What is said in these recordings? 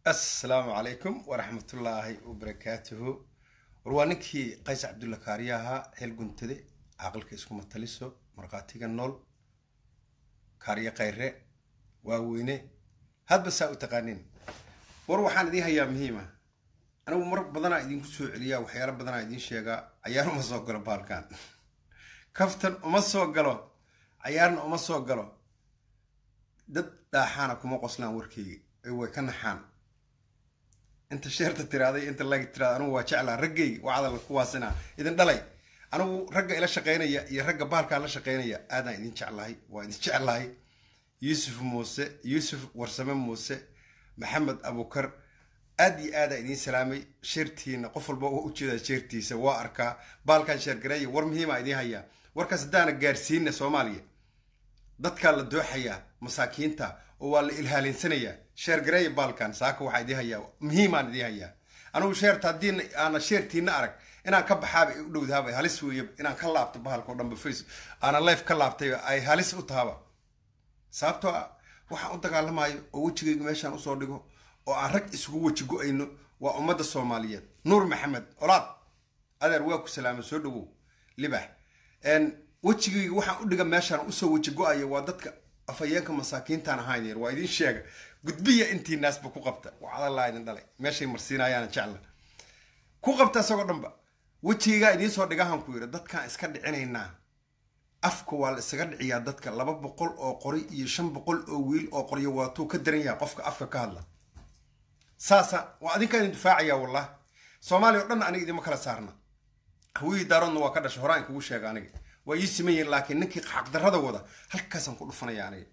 assalaamu calaykum waraxmatullaahi wabarakaatuhu war waa ninkii qays cabdulla kaariya ahaa xeel guntade caqalka iskuma taliso markhaatiga nool kaariye khayre waaweyne hadba saa u taqaaniin war waxaan idiin hayaa muhiima anigu mar badanaa idinku soo celiyaa waxyaalo badanaa idiin sheegaa cayaar uma soo galo baalkan kaftan uma soo galo cayaarna uma soo galo dad dhaaxaana kuma qoslaan warkeyga ee way ka naxaan inta sheerta tiraaday inta lag tiraada anugu waa jeclaa raggayga waa cadal kuwaasina idin dhalay anigu ragga ila shaqaynaya iyo ragga baalkaa la shaqaynaya aadaan idin jeclahay waa idin jeclahay yuusuf muuse yuusuf warsame muuse maxamed abukar aad iyo aadaa idiin salaamay sheertiina qof walba waa ujeedaa sheertiisa waa arkaa baalkan sheergareeya war muhiima idiin hayaa warkaas haddaana gaarsiina soomaaliya dadkaa la dooxayaa masaakiinta oo waa la ilhaalinsanayaa sheergareeya baalkan saaka waxaa idiin hayaa muhiimaan idiin hayaa anigu sheerta haddii aana sheertiina arag inaan ka baxaaba ay u dhowdaaba halis weeye inaan ka laabto bahalka o dhanba face aana life ka laabtay ay halis u tahaba sababtoo ah waxaan u dagaalamayo oo wejigayga meeshaan usoo dhigo oo aan rag isugu weji go-ayno waa ummadda soomaaliyeed nuur maxamed olaad adeer waa ku salaama soo dhawow libax wejigayga waxaan u dhiga meeshaan usoo weji go-aya waa dadka afhayeenka masaakiintaan ahayn waa idin sheega gudbiya intii naasba ku qabta wacdalaa idin dhalay meeshay marsiinayaana jecla ku qabta isagoo dhanba wejigaygaa idiin soo dhigahan ku yidhi dadkaan iska dhicinaynaa afka waa la isaga dhiciyaa dadka laba boqol oo qori iyo shan boqol oo wiil oo qoryo waatuu ka daran yahay qofka afka ka hadla saasa waa adinkaa idin difaacayaa wallah soomaaliya o dhan aniga idima kala saarna hawiyii daaroodna waa ka dhashay horaan kugu sheega aniga waa ii siman yihin laakiin ninkii xaqdarrada wada halkaasaan ku dhufanaya aniga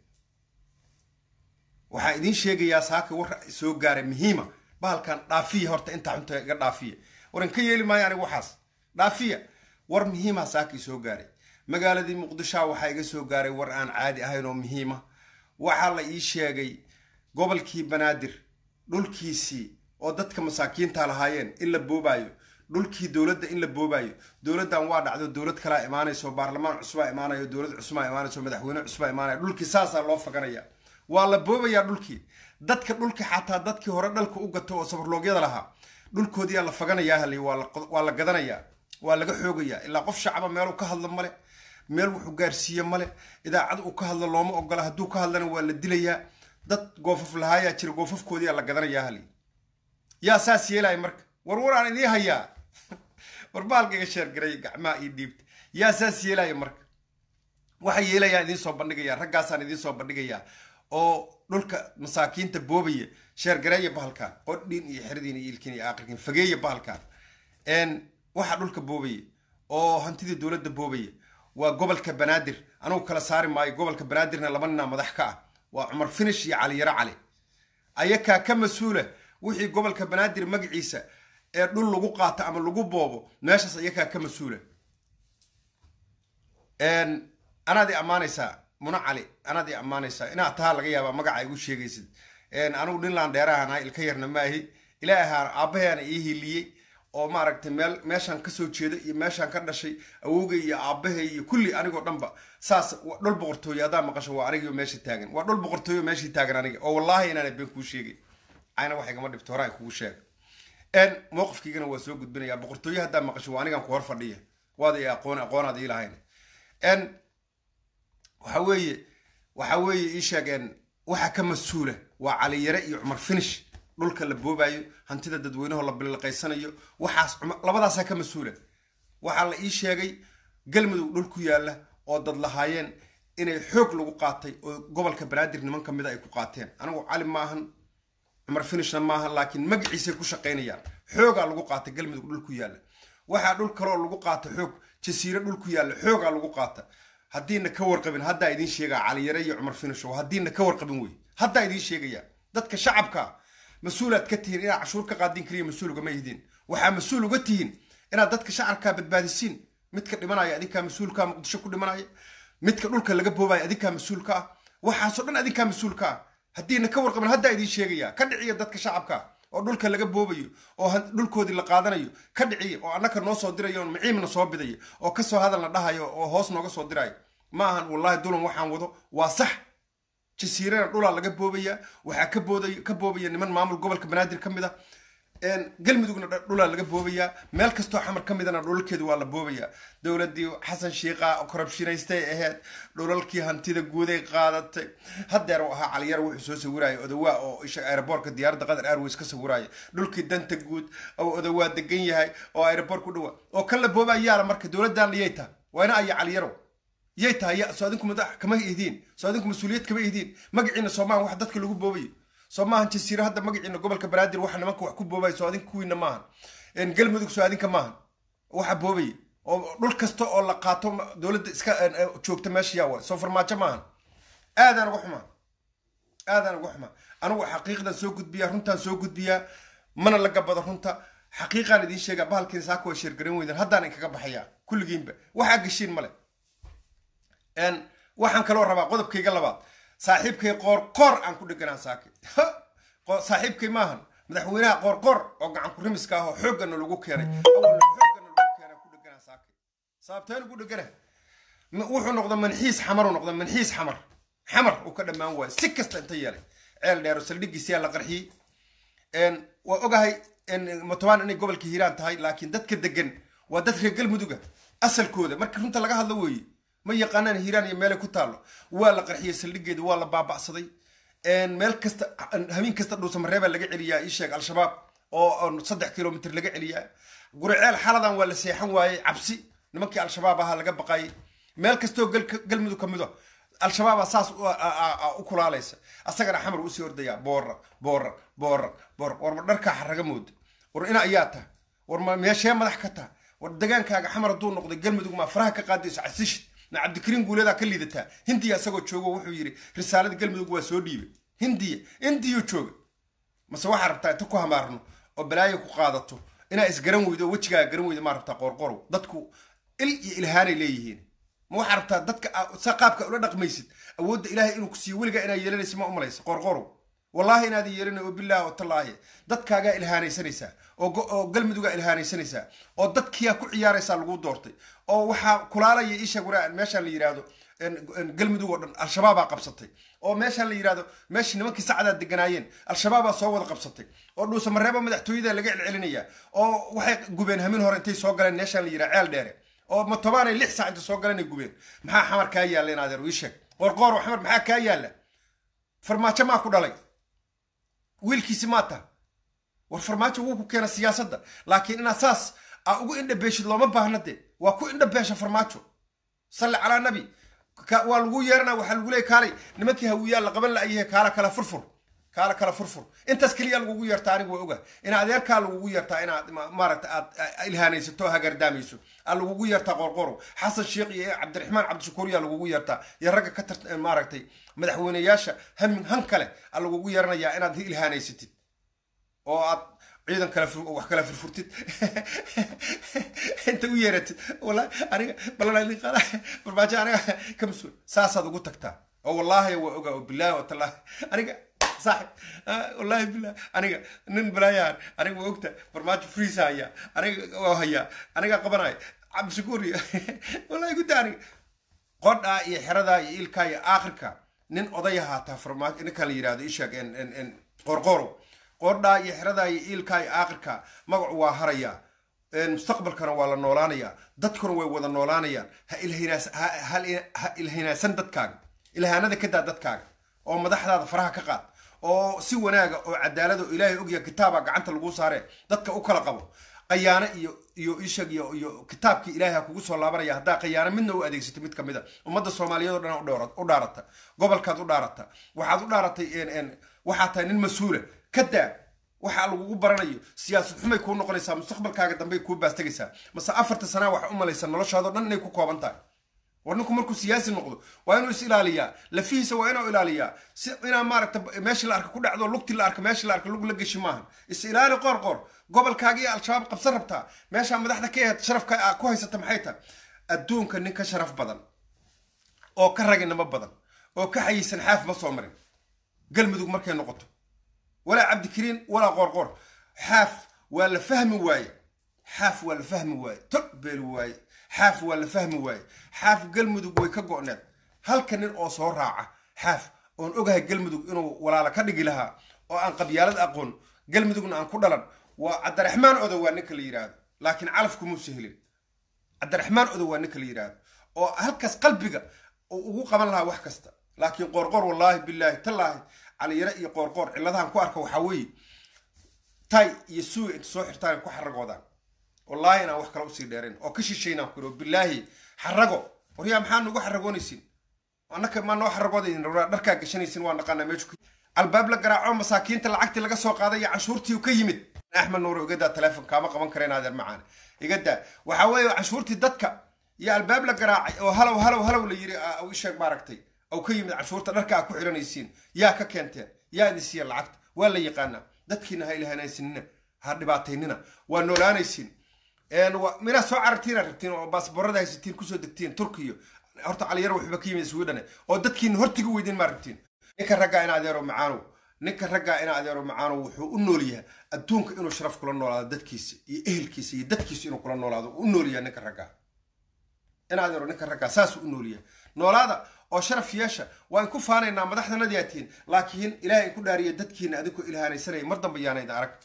waxaa idiin sheegayaa saaka war soo gaaray muhiima bahalkan dhaafiya horta intaa xunta iga dhaafiya waran ka yeeli maayo aniga waxaas dhaafiya war muhiima saakii soo gaaray magaaladii muqdishoa waxaa iga soo gaaray war aan caadi ahayn oo muhiima waxaa la ii sheegay gobolkii banaadir dhulkiisii oo dadka masaakiinta lahaayeen in la boobaayo dhulkii dowladda in la boobaayo dowladdan waa dhacdo dowlad kalaa imaanayso baarlamaan cusubaa imaanayo dowlad cusubaa imaanayso madaxweyne cusubaa imaanaya dhulkii saasaa loo faganaya waa la boobayaa dhulkii dadka dhulka xataa dadkii hore dhalka u gato oo sabarloogyada lahaa dhulkoodiyaa la faganayaa hali waa la gadanayaa waa laga xoogayaa ilaa qof shacaba meeluu ka hadlo male meel wuxuu gaarsiiye male idaacad uu ka hadlo looma ogola hadduu ka hadlana waa la dilayaa dad goofaf lahaayaa jira goofafkoodiyaa la gadanayaa hali yaa saas yeelaya marka war waraan idiin hayaa war baalkaiga sheergaray gacmaha io dhiibta yaa saas yeelaya marka waxaa yeelayaa idiin soo bandhigayaa raggaasaan idiin soo bandhigayaa oo dhulka masaakiinta boobaya sheergareeya bahalkan qodhiin iyo xeridiin iyo ilkiin iyo aakhirkiin fageeya bahalkan waxaa dhulka boobaya oo hantidii dowladda boobaya waa gobolka banaadir anugu kala saari maayo gobolka banaadirna laba ninaa madax ka ah waa cumar finish iyo caliyaro cali ayakaa ka mas-uula wixii gobolka banaadir magaciisa ee dhul lagu qaato ama lagu boobo meeshaas ayakaa ka mas-uula anaad i ammaanaysaa muna cali anaad i ammaanaysaa inaa tahaa laga yaabaa magaca igu sheegaysid anigu dhinlaan dheerahanaa ilka yarna maahi ilaahaan aabbaheena ii hiliyey oo maaragtay meel meeshaan kasoo jeeda iyo meeshaan ka dhashay awowgay iyo aabbahay iyo kulli anigoo dhanba saas dhul boqortooyo haddaa maqasho waa anigio meesha taagan waa dhul boqortooyo meeshii taagan aniga oo wallaahi inaana been kuu sheegay cayna wax igama dhibto horaan kugu sheega mowqifkiigana waa soo gudbinaya boqortooyo haddaa maqasho waa anigan ku hor fadhiya waad i aqoon aqoonaad ii lahayn waxa weeye waxa weeye ii sheegeen waxa ka mas-uula waa caliyare iyo cumar finish dhulka la boobaayo hantida dadweynaho la bilaqaysanayo waxaas labadaasaa ka mas-uula waxaa la ii sheegay galmudug dhul ku yaalla oo dad lahaayeen inay xoog lagu qaatay oo gobolka banaadir niman kamida ay ku qaateen anigu cali maahan cumar finishna maahan laakiin magaciisay ku shaqaynayaan xoogaa lagu qaatay galmudug dhul ku yaalla waxaa dhul kaloo lagu qaata xoog jasiire dhul ku yaalla xoogaa lagu qaata haddiina ka warqabin haddaa idiin sheegaa caliyare iyo cumar finish oo haddiina ka warqabin wey haddaa idiin sheegayaa dadka shacabka mas-uulaad ka tihiin inaad cashuur ka qaadin kaliya mas-uul ugama yihiin waxaa mas-uul uga tihiin inaad dadka shacabkaa badbaadisiin midka dhimanaya adinkaa mas-uulkaa muqdisho ku dhimanaya midka dhulka laga boobaya adinkaa mas-uulka ah waxaasoo dhan adinkaa mas-uulka ah haddiina ka warqabin haddaa idiin sheegaya ka dhiciya dadka shacabka oo dhulka laga boobayo oo dhulkoodii la qaadanayo ka dhiciya oo annaka noo soo dirayo oo maciimna soo bidaya oo kasoo hadalna dhahayo oo hoos nooga soo dirayo ma ahan wallaahi dulan waxaan wado waa sax jasiirana dhulaa laga boobaya waxaa ka booday ka boobaya niman maamul gobolka banaadir ka mid a galmudugna dhulaa laga boobayaa meel kastoo xamar ka midana dhulalkeedu waa la boobayaa dowladii xasan shiiqa korabshinaystay ahayd dhulalkii hantida guuday qaadatay hadeer u ahaa caliyar wuxuu soo sawiraya odawaa oo isha aeroboortka diyaaradda qatar airways ka sawiraya dhulkii danta guud oo odawaa degan yahay oo aeroboort ku dhawa oo kan la boobayaala marka dowladdan yay taha waa ina aya caliyaro yay tahay soo adinku madax kama idiin soo adinku mas-uuliyad kama idiin magaciina soomahan wax dadka lagu boobayo soo maahan jasiiro hadda magaciina gobolka banaadir waxa nimanka wax ku boobaya soo adinka kuwiina maahan galmudug soo adinka maahan waxa boobaya oo dhul kasta oo la qaato dowladda iska joogta meesha yaa waay soo farmaajo maahan aadaan uga xumaa aadaan uga xumaa anigu xaqiiqdan soo gudbiyaa runtaan soo gudbiyaa mana la gabado runta xaqiiqaan idiin sheegaa bahalkiina saaka waa sheergaran weydan haddaan inkaga baxayaa kulligiinba waxaa geshiin male waxaan kaloo rabaa qodobkayga labaad saaxiibkay qoorqoor aan ku dheganaa saake saaxiibkay maahan madaxweynaha qoorqoor oo gacan kurimiska ah oo xooggana lagu keenay awalna xooggana lagu keenay ku dheganaa saake sababteen ugu dhegana wuxuu noqda manxiis xamar uu noqda manxiis xamar xamar uu ka dhammaan waayo si kasta inta yeelay ceel dheero saldhigiisiyaa la qarxiyey waa ogahay matobaan inay gobolka hiiraan tahay laakiin dadka degan waa dad reer galmuduga asalkooda marka runta laga hadlo weeye ma yaqaanaan hiiraan iyo meelay ku taallo waa la qarxiyey saldhigeeda waa la baaba'saday meel kasta habeen kasta dhuusamareebaa laga celiyaa ii sheeg al-shabaab oo saddex kilomitr laga celiyaa guriceel xaladan waa la seexan waayey cabsi nimankii al-shabaab ahaa laga baqayay meel kastoo galmudug ka mido al-shabaaba saas u kulaalaysa asagana xamar usii ordayaa boora boora boora boora warma dharkaa xaraga mooda war ina ayaa taha war ma meeshee madax ka taha war degaankaaga xamar hadduu noqday galmudug maa faraha ka qaadayso casishid na cabdikariin guuleedaa ka liidataa hindiya isagoo joogo wuxuu yidhi risaalada galmudug waa soo dhiibay hindiya indiyuu jooga mase waxaa rabtaa inta ku hamaarno oo balaayo ku qaadato inaa isgaran weydo oo wejigaaga garan weydo maa rabtaa qoorqorow dadku il iyo ilhaanay leeyihiin ma waxaa rabtaa dadka sa qaabka ula dhaqmaysid awoodda ilaahay inuu ku siiyo weligaa inaa yeelanaysa ma umalaysa qoorqorow wallaahi inaadan yeelanay oo bilaahi oo tallaahi dadkaagaa ilhaanaysanaysaa oo galmudugaa ilhaanaysanaysaa oo dadkiyaa ku ciyaaraysaa lagu doortay oo waxaa kulaalaya isheeg waraa meeshaan la yidhaahdo galmudug oo dhan al-shabaabaa qabsatay oo meeshaan la yidhahdo meeshii nimankii sacdaa deganaayeen al-shabaabaa soo wada qabsatay oo dhuusamareeba madaxtooyada laga celcelinayaa oo waxay gubeen hamin hore intay soo galeen meeshaan la yidhaha ceel dheere oo matobaanay lix saac inta soo galeen ay gubeen maxaa xamar kaa yaalla in adeer ii sheeg qoorqoor xamar maxaa kaa yaalla farmaajo maa ku dhalay wiilkiisi maa taha war farmaajo wuu ku keena siyaasadda laakiin inaad saas aa ugu indhabeeshid looma baahna de waa ku indhabeesha farmaajo salli calaa nabi waa lagu yeerana waxaa lagu leey kaalay nimankii hawiyaa la qaban la'yahay kaala kala furfur kaala kala furfur intaas keliya lagugu yeertaa anigu waa oga in adeerkaa lagugu yeertaa inaad maaragta aad ilhaanaysato hagardaamayso aa lagugu yeertaa qorqoro xasan sheekh iyo cabdiraxmaan cabdishakuur yaa lagugu yeertaa iyo ragga ka tar maaragtay madaxweyneyaasha hamin han kale aa lagugu yeeranayaa inaad ilhaanaysatid oo aad ciidan kale wax kala furfurtid inta u yeeratid wallahi aniga balan qaada barbaajo aniga ka mas-uul saasaad ugu tagtaa oo wallaahi waa ogaa oo bilaahi oo tallaahi aniga صاحب والله بالله انا نن بلايان انا وقتها برماج فريس هيا انا وهيا انا قبناي عبد شكوري والله قلت انا قردا يا حردا يا إلكا يا آخرك نن أضيها تا فرماج إنك اللي يراد إيشك إن إن إن قرقورو قردا يا حردا يا إلكا يا آخرك مقع وهريا mustaqbalkana waa la noolaanayaa dadkuna way wada noolaanayaan ha ilhinaas ha ilhinaasan dadkaaga ilhaanada ka daa dadkaaga oo madaxdaada faraha ka qaad oo si wanaaga oo cadaalada oo ilaahay ogya kitaaba gacanta lagu saare dadka u kala qabo qayaano iyo iyo ishag iyo iyo kitaabkii ilaahay ha kugu soo laabanaya haddaa qayaano midna u adeegsato mid kamid a ummadda soomaaliyeed oo dhan u dhaarata gobolkaad u dhaarata waxaad u dhaaratay waxaad tahay nin mas-uula ka daa waxa lagugu baranayo siyaasad xumay kuu noqonaysaa mustaqbalkaaga dambey kuu baastagaysaa mase afarta sanaa waxa u malaysa noloshaadoo dhan inay ku kooban tahay war ninku markuu siyaasi noqdo waa inuu is ilaaliyaa lafihiisa waa inuu ilaaliyaa si inaa maaragta meeshii la arka ku dhacdo lugtii la arka meeshii la arka lug la geshi maaha is ilaali qoor qoor gobolkaaga iyo al-shabaab qabsan rabtaa meeshaa madaxda ka ahayd sharafka aa ku haysata maxay tahay adduunka nin ka sharaf badan oo ka raginimo badan oo ka xayiisan xaaf ma soo marin galmudug markay noqoto walaa cabdikariin walaa qoorqoor xaaf waa la fahmi waaye xaaf waa la fahmi waaye tol beeli waaye xaaf waa la fahmi waaye xaaf galmudug way ka go'need halka nin oo soo raaca xaaf oon ogahay galmudug inuu walaala ka dhigi lahaa oo aan qabyaalad aqoon galmudugna aan ku dhalan waa cabdiraxmaan odow waa ninka la yidhaahdo laakiin calafku muusa helin cabdiraxmaan odow waa ninka la yidhaahdo oo halkaas qalbiga uu ugu qaban lahaa wax kasta laakiin qoorqoor wallaahi bilaahi tallaahi caliyare iyo qoorqoor cilladahan ku arka waxaa weeye tay iyo suuga inta soo xirtaan ku xaragoodaan wallaahi inaan wax kale usii dheerayn oo ka shishaynaan ku iro bilaahi xarago waryaa maxaa nugu xaragoonaysin annaka maa noo xaragoodayn dharkaa gashanaysin waa naqaanaa meeshu ku albaab la garaaco masaakiinta lacagtii laga soo qaaday iyo canshuurtii ka yimid axmed nuur igadaa teleefon kaama qaban kareen adeer macaan igadaa waxaa weeye canshuurtii dadka iyo albaab la garaacay oo halow halow halow la yiri u isheeg maaragtay aw ka yimid canshuurta dharka aa ku xiranaysiin yaa ka keenteen yaa idin siiya lacagta waa la yaqaanaa dadkiina ha ilahanaysinina ha dhibaataynina waa noolaanaysiin minaa soo carartiina rabtiin oo baasboorada haysatiin kusoo degtiin turkiyo horta caliyaro waxba ka yimid sweden oo dadkiina hortiga weydin maa rabtiin ninka raggaa ina adeero macaanow ninka raggaa ina adeero macaanow wuxuu u nool yahay adduunka inuu sharaf kula noolaado dadkiisa iyo ehelkiisa iyo dadkiisa inuu kula noolaado u nool yahay ninka raggaa ina adeero ninka raggaa saasuu u nool yahay noolaada oo sharaf yeesha waan ku faanaynaa madaxdanadii aad tihiin laakiin ilaahay in ku dhaariya dadkiina adinkoo ilhaanaysanaya mar dambe yaanayda arag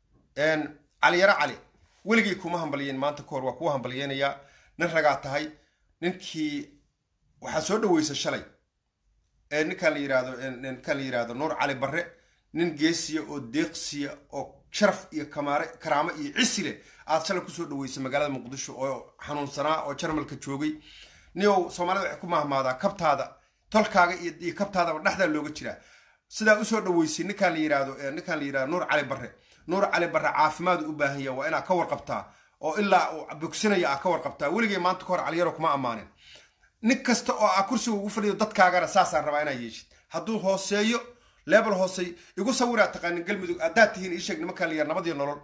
caliyaro cali weligay kuma hambaliyeen maanta kahor waa kuwa hambalyeynayaa nin ragaa tahay ninkii waxaa soo dhaweysa shalay ninkaan la yirahdo ninkaan la yirahdo nuur cali barre nin geesiya oo deeqsiya oo sharaf iyo kamaare karaamo iyo cisi leh aad shalay kusoo dhaweysay magaalada muqdisho oo xanuunsanaa oo jarmalka joogay niow soomaalida waxay ku mahmaadaa kabtaada tolkaaga iyo kabtaadaba dhexdaa looga jiraa sidaa usoo dhaweysay ninkaan la yirahdo ninkaan la yirahdo nuur cali barre nuur cali barre caafimaadu u baahan yaha waa inaa ka warqabtaa oo ilaa uu bogsanaya aa ka warqabtaa weligay maanta kahor caliyaro kuma ammaanin nin kasta oo aa kursiga ugu fadhiyo dadkaagana saasaan rabaa inaa yeeshid hadduu hooseeyo leebel hoosey igu sawiraa taqaanin galmudug haddaad tihiin iisheeg nimankaan la yar nabadiyo nolol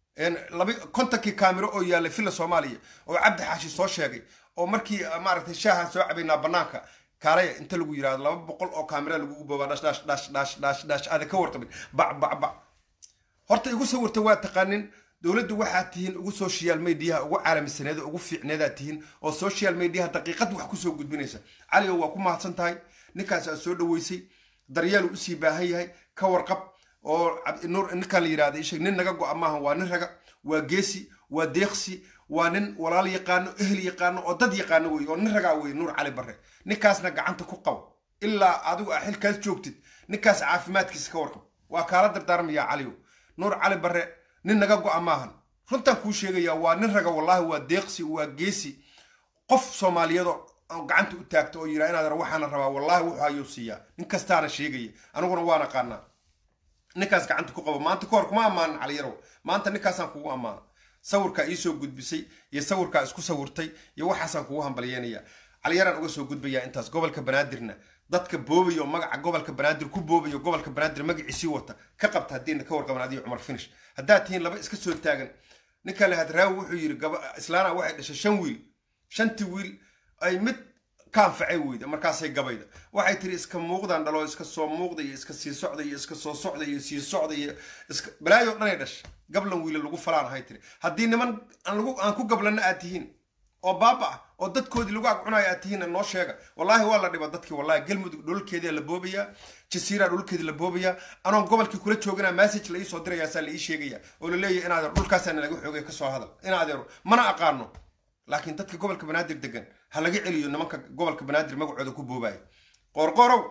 laba kontonkii kaamiro oo yaallay villa soomaaliya oo cabdi xaashi soo sheegay oo markii maaragtay shaahan soo cabaynaa banaanka kaalaya inta lagu yirahdo laba boqol oo kaamira lagugu boobaa dhash dhash dhash dhash dhash dhash aada ka warqabin bac bac bac horta igu sawirta waa taqaanin dowladdu waxaad tihiin ugu social mediaha ugu caalamisaneeda ugu fiicneedaad tihiin oo social mediaha daqiiqad wax kusoo gudbinaysa caligo waa ku mahadsan tahay ninkaas aad soo dhaweysay daryeel uu usii baahan yahay ka warqab oo ninkaan la yirahda isheg nin naga go-a maaha waa nin raga waa geesi waa deeqsi waa nin walaal yaqaano ehel yaqaano oo dad yaqaano wey oo nin ragaa wey nuur cali barre ninkaasna gacanta ku qabo ilaa adigu aa xilkaas joogtid ninkaas caafimaadkiisa ka warqab waa kaala dardaarmayaa caligo nuur cali barre nin naga go-a maahan runtaan kuu sheegayaa waa nin raga wallaahi waa deeqsi waa geesi qof soomaaliyado gacanta u taagta oo yira inaad waxaana rabaa wallaahi wuxuu ayuu siiyaa nin kastaana sheegaya aniguna waan aqaanaa ninkaas gacanta ku qabo maanta kahor kuma ammaanin caliyarow maanta ninkaasaan kugu ammaana sawirkaa iisoo gudbisay iyo sawirkaa isku sawirtay iyo waxaasaan kugu hambalyeynaya caliyaraan uga soo gudbayaa intaas gobolka banaadirna dadka boobaya oo magaca gobolka banaadir ku boobaya gobolka banaadir magaciisii wata ka qabta haddiina ka warqaban adiga cumar finish haddaad tihiin laba iska soo taagan ninka le hadraawi wuxuu yiri islaana waxay dhashay shan wiil shantii wiil ay mid ka anfacay weyda markaasay gabayda waxay tiri iska muuqdaan dhalo iska soo muuqda iyo iska sii socda iyo iska soo socda iyo sii socda iyo iska balaayo dhanay dhash gablan wiila lagu falaan ahay tiri haddii niman aan lagu aan ku gablana aad tihiin oo baaba ah oo dadkoodii lagu agcunayo aad tihiin noo sheega wallaahi waa la dhiba dadkii wallahi galmudug dhulkeedia la boobayaa jasiira dhulkeedi la boobayaa anoon gobolkii kula joogana message la ii soo dirayaasaa la ii sheegaya oo la leeyahay in adeer dhulkaasaa nalaga xoogay kasoo hadal in adeero mana aqaano laakiin dadka gobolka banaadir degan ha laga celiyo nimanka gobolka banaadir magacooda ku boobaya qorqorow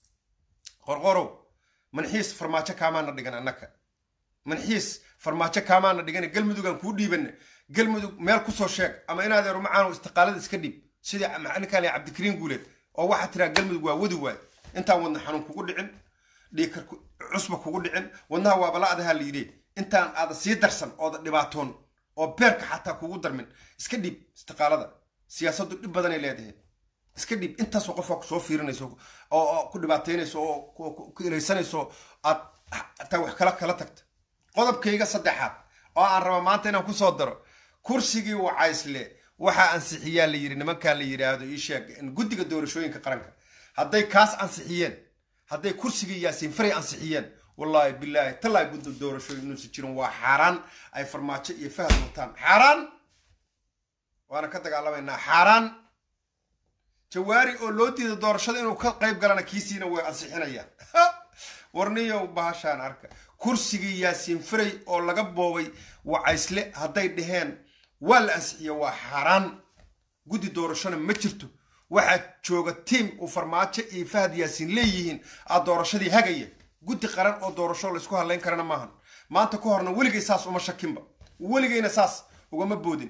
qorqorow manxiis farmaajo kaamaana dhigan annaka manxiis farmaajo kaamaana dhigan galmudugaan kuu dhiibana galmudug meel kusoo sheeg ama in adeero macaano istiqaalada iska dhiib sidii ninkaan le cabdikariin guuleed oo waxaa tiraa galmudug waa wadi waay intaan wadna xanuun kugu dhicin dhiikar cusba kugu dhicin wadnaha waaba la adahaa la yidhi intaan aada sii darsan ooda dhibaatoon oo beerka xataa kugu darmin iska dhiib istiqaalada siyaasaddu dhib badanay leedahay iska dhiib intaasoo qofaa kusoo fiirinayso oo ku dhibaateynayso oo ku ilaysanayso aad taa wax kala kala tagta qodobkayga saddexaad oo aan raba maanta inaan kusoo daro kursigii wacaysle waxaa ansixiyaa la yidhi nimankan la yidhaahdo ii sheeg guddiga doorashooyinka qaranka hadday kaas ansixiyeen hadday kursigii yaasiin faray ansixiyeen wallaahi bilaahi tallaahi gudda doorashooyin inuusan jirin waa xaaraan ay farmaajo iyo fahad wataan xaaraan waana ka dagaalamaynaa xaaraan jawaari oo loo diiday doorashada inuu ka qayb galana kiisiina way ansixinayaan warniyow bahashaan arka kursigii yaasiin faray oo laga boobay wacaysle hadday dhaheen waa la ansixiya waa xaaraan guddi doorashona ma jirto waxaa jooga tiim uu farmaajo iyo fahad yaasiin leeyihiin aa doorashadii hagaya guddi qaran oo doorasho laysku hadlayn karana maahan maanta ka horna weligay saas uma shakinba weligayna saas ugama boodin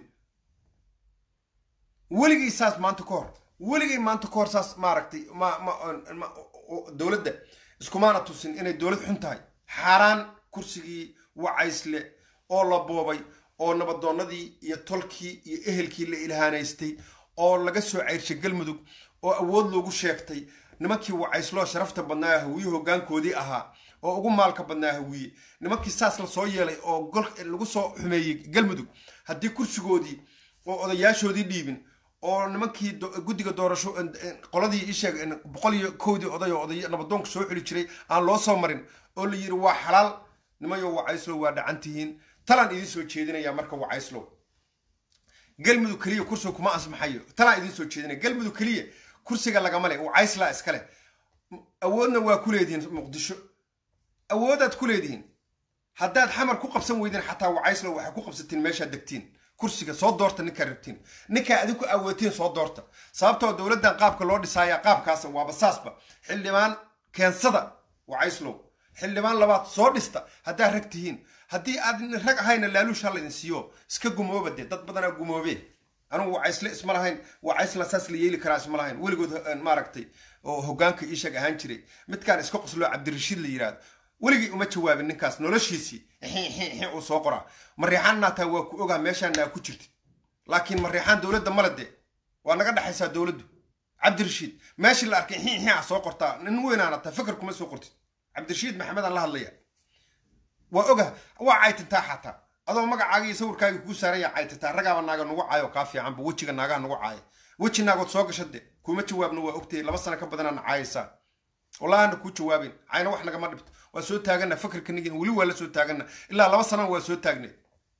weligay saas maanta ka hor weligay maanta ka hor saas maaragtay ma ma dowladda iskumaana tusin inay dowlad xun tahay xaaraan kursigii wacaysle oo la boobay oo nabadoonnadii iyo tolkii iyo ehelkii la ilhaanaystay oo laga soo ceyrshay galmudug oo awood loogu sheegtay nimankii wacaysloo sharafta badnaa hawiye hoggaankoodii ahaa oo ugu maalka badnaa hawiye nimankii saas la soo yeelay oo gol lagu soo xumeeyey galmudug haddii kursigoodii oo odayaashoodii dhiibin oo nimankii guddiga doorasho qoladii isheeg boqol iyo kowdii oday oo oday nabadoonka soo xuli jiray aan loo soo marin oo la yidhi waa xalaal nimayo wacayslow waa dhacan tihiin talaan idiin soo jeedinaya marka wacayslow galmudug keliya kursiga kuma asmaxayo talaan idiin soo jeedinaya galmudug keliya kursiga lagama le wacayslaa iskale awoodna waa ku leedihiin muqdisho awoodaad ku leedihiin haddaad xamar ku qabsan weydeen xataa wacayslow waxay ku qabsatiin meeshaad degtiin kursiga soo doorta ninkaa rabtiin ninkaa adigu awootiin soo doorta sababtoo dowladdan qaabka loo dhisaaya qaabkaasa waaba saasba xildhibaan keensada wacayslow xildhibaan labaad soo dhista haddaad rag tihiin haddii aad rag ahayna laaluush ha laydin siiyo iska gumooba dee dad badanaa gumoobee anugu wacaysle isma lahayn wacaysla saas la yeeli karaa isma lahayn weligood maaragtay oo hoggaanka iishag ahaan jiray midkaan iska qosloo cabdirashiid la yidhaahdo weligii uma jawaabin ninkaas noloshiisii uu soo qoraa mariixaan naataa waa ku ogaa meeshaana aa ku jirtid laakiin mariixaan dowladda male dee waa naga dhexaysaa dowladdu cabdirashiid meeshii la arkay xii xii soo qortaa nin weynaana taa fikir kuma soo qortid cabdirashiid maxamedaan la hadlaya waa oga waa caytintaa xataa adoo magacaaga iyo sawirkaaga kuu saaraya caytintaa ragaaba naaga nugu caayo kaa fiicanba wejiga naagaha nugu caaya weji naagood soo gasha de kuma jawaabna waa ogtay laba sano ka badanaana caayaysaa wallahi ana kuu jawaabin cayna wax nagama dhibto waa soo taagana fikirka nigin weli waa la soo taagana ilaa laba sanana waa soo taagneed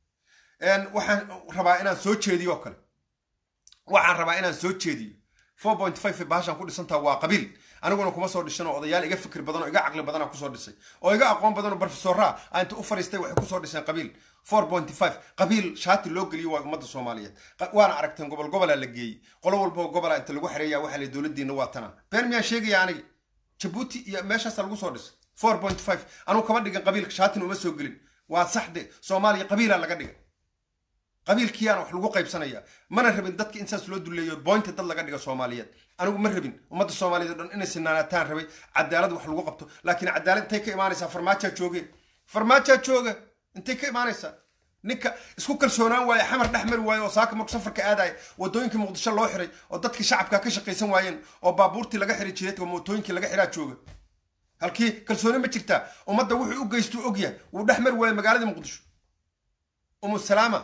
waxaan rabaa inaan soo jeediyo oo kale waxaan rabaa inaan soo jeediyo four point five bahashaan ku dhisantaha waa qabiil aniguna kuma soo dhishan oo odayaal iga fikir badan oo iga caqli badana kusoo dhisay oo iga aqoon badan oo barofesoraa a inta u fariistay waxay kusoo dhiseen qabiil four point five qabiil shaati loo geliyo waa ummadda soomaaliyeed waana aragteen gobol gobolaa la geeyey qolo walbao gobolaa inta lagu xereeya waxaa la dowladdiina waa tana been miyaan sheegaya aniga jabuuti iyo meeshaasa lagu soo dhisay four point five anugu kama dhigin qabiilka shaatina uma soo gelin waa saxde soomaaliya qabiilaa laga dhigay qabiilkiyaana wax lagu qaybsanaya mana rabin dadka in saas loo duleeyo boynta dad laga dhiga soomaaliyeed anigu ma rabin ummadda soomaaliyeed o dhan inay sinaanataan rabay cadaalad wax lagu qabto laakiin cadaalad intay ka imaanaysaa farmaajaa jooge farmaajaa jooga intay ka imaanaysaa ninka isku kalsoonaan waaye xamar dhex mari waaye oo saaka marku safarka aadaya wadooyinkii muqdisho loo xiray oo dadkii shacabka ka shaqaysan waayeen oo baabuurtii laga xiray jireedka mootooyinkii laga xiraa jooga halkii kalsooni ma jirtaa ummadda wuxuu u geystuu ogyahay wuu dhex mari waaye magaalada muqdisho umu salaama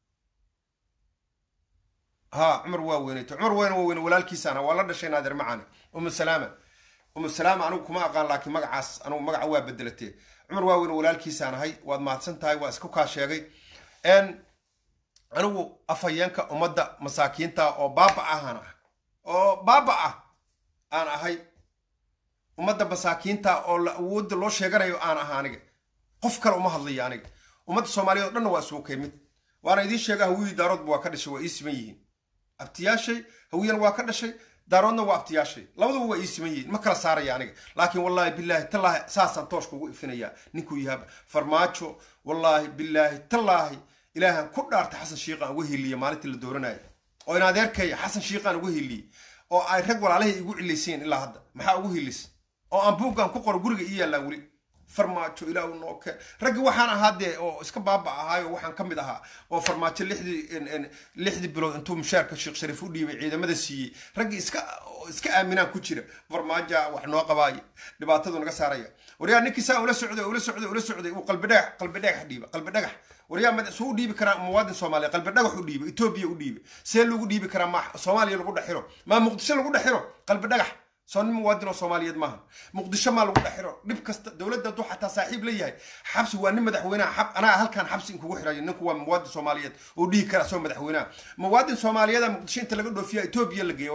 ها عمر واوينيت عمر وين وين ولالكيس انا ولا دشي نادر معانا ام سلامه ام سلامه انا كما اقان لكن مقعاس انا مقع waa bedelatay عمر واوين ولالكيس انا hay waad maadsan tahay waa isku ka sheegay en anigu afayeenka ummadda masaakiinta oo baaba ahaan ah oo baaba ah aan ahay ummadda masaakiinta oo awoodda loo sheeganayo aan aha aniga qof kale uma hadlayo aniga ummadda soomaaliyeed oo dhanna waa isugu kay mid waana idiin sheega hawiyii daaroodba waa ka dhashay waa ii siman yihiin abtiyaashay hawiyana waa ka dhashay daaroodna waa abtiyaashay labaduba waa ii siman yihiin ma kala saaraya aniga laakiin wallaahi bilaahi tallaahi saasaan tooshka ugu ifinayaa ninkuu yahaaba farmaajo wallaahi bilaahi tallaahi ilaahan ku dhaartay xasan shiiqaan uga hiliya maalintii la dooranaya oo in adeerkaya xasan shiiqaan uga hiliyey oo ay rag walaalahay igu cilayseen ilaa hadda maxaa ugu hilis oo aan buuggan ku qoro guriga ii yaallaa weli farmaajo ilaa uu noo keen raggi waxaan ahaa dee oo iska baaba ahaayo waxaan ka mid ahaa oo farmaajo lixdii lixdii bilood intuu mushaarka sheekh shariif u dhiibay ciidamada siiyey raggii iska iska aaminaan ku jira farmaajo wax noo qabaaya dhibaatadu naga saaraya waryaa ninkii saa ula socday ula socday ula socday uu qalbi dhagax qalbi dhagax dhiiba qalbi dhagax waryaa mad suu u dhiibi karaa muwaadin soomaaliya qalbi dhagax u dhiiba etoobiya u dhiiba see lagu dhiibi karaa ma soomaaliya lagu dhexiro maa muqdisho lagu dhexiro qalbi dhagax soo nin muwaadin oo soomaaliyeed maaha muqdisho maa lagu dhexiro dhib kasta dowladda hadduu xataa saaxiib la yahay xabsi waa nin madaxweynaha xab anaa halkaan xabsi inkugu xirayo ninku waa muwaadin soomaaliyeed oo dhihi kara soo madaxweynaha muwaadin soomaaliyeeda muqdisho inta laga dhoofiya etoobiya la geeya waraa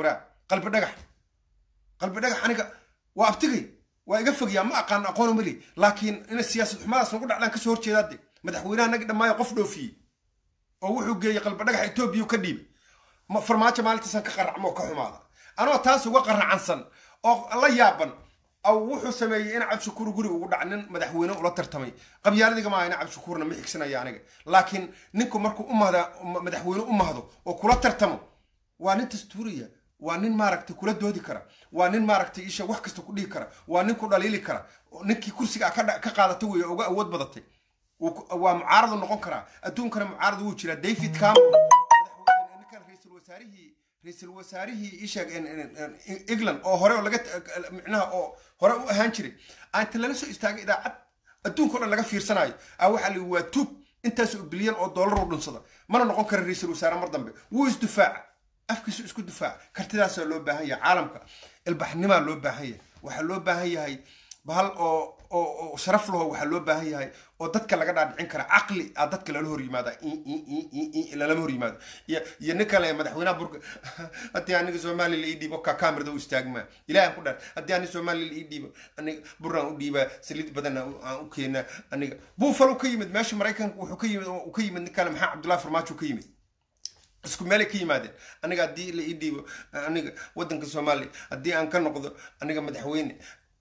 qalbi dhagax qalbi dhagax aniga waa abtigay waa iga fogyaa ma aqaan aqoon mali laakiin ina siyaasad xumadaas nagu dhacdaan kasoo horjeedaade madaxweynaha nagi dhammaayo qof dhoofiyey oo wuxuu geeyey qalbi dhagax etoobiya ka dhiibay farmaajo maalintiisan ka qaracmo oo ka xumaada anoo taas uga qaracansan oo la yaaban aw wuxuu sameeyey in cabdishakuur guriga ugu dhac nin madaxweyne ula tartamay qabyaaladiga maaha in cabdishakuurna ma xigsanaya aniga laakiin ninku markuu u mahda madaxweyne u mahdo oo kula tartamo waa nin dastuuriya waa nin maaragtay kula doodi kara waa nin maaragtay isha wax kasta ku dhihi kara waa nin ku dhaliili kara ninkii kursiga ka qaadatay wey uga awood badatay waa mucaaradu noqon karaa adduunkana mucaarad wuu jiraa david cameron ninkan ra-iisul wasaarihii ra-iisul wasaarihii isheeg england oo hore oo laga micnaha oo hore u ahaan jiray aanta lala soo istaagay idaacad adduunka o dhan laga fiirsanayo a waxaa la waa tuug intaas oo bilyan oo dollar u dhunsada mana noqon kara ra-iisul wasaare mar dambe wuu isdifaaca afkiisu isku difaaca kartidaasaa loo baahan yahay caalamka ilbaxnimaa loo baahan yahay waxaa loo baahan yahay bahal oo oo sharaf laho waxaa loo baahan yahay oo dadka laga dhaadhicin kara caqli a dadka lala hor yimaada lalama hor yimaado iyo nin kale madaxweynaha burka haddii aniga soomaaliya la ii dhiibo ka kamirada u istaagmaa ilahan ku dhan haddii aniga soomaaliya la ii dhiibo aniga buraan u dhiibaa saliid badan aan u keenaa aniga buufalo ka yimid meesha maraykanka wuxuu ka yimid uu ka yimid nin kale maxaa cabdullahi farmaajo ka yimid isku meelay ka yimaadeen aniga haddii la ii dhiibo aniga waddanka soomaaliya haddii aan ka noqdo aniga madaxweyne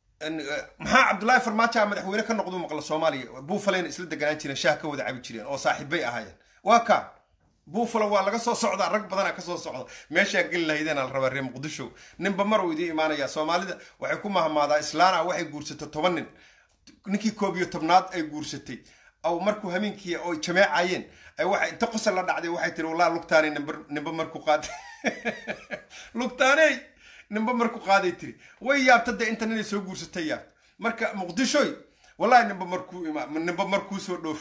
maxaa cabdullaahi farmaajo madaxweyne ka noqdu maqla soomaaliya buufalena isla deganaan jireen shaah ka wada cabi jireen oo saaxiibbay ahaayeen waa ka buufalo waa laga soo socdaa rag badana kasoo socda meeshaa geli lahaydeen la rabaa reer muqdisho ninba mar uu idiin imaanaya soomaalida waxay ku mahmaadaa islaana waxay guursatay toban nin ninkii koob iyo tobnaad ay guursatay aw markuu hameenkii oo jameecayeen waxay inta qosol la dhacday waxay tiri wallah lugtaanay nimba markuu qaaday lugtaaney ninba marku qaaday tiri way yaabta de inta ninay soo guursatay yaabta marka muqdishoy wallahi ninba markuu ninba markuu soo dhoof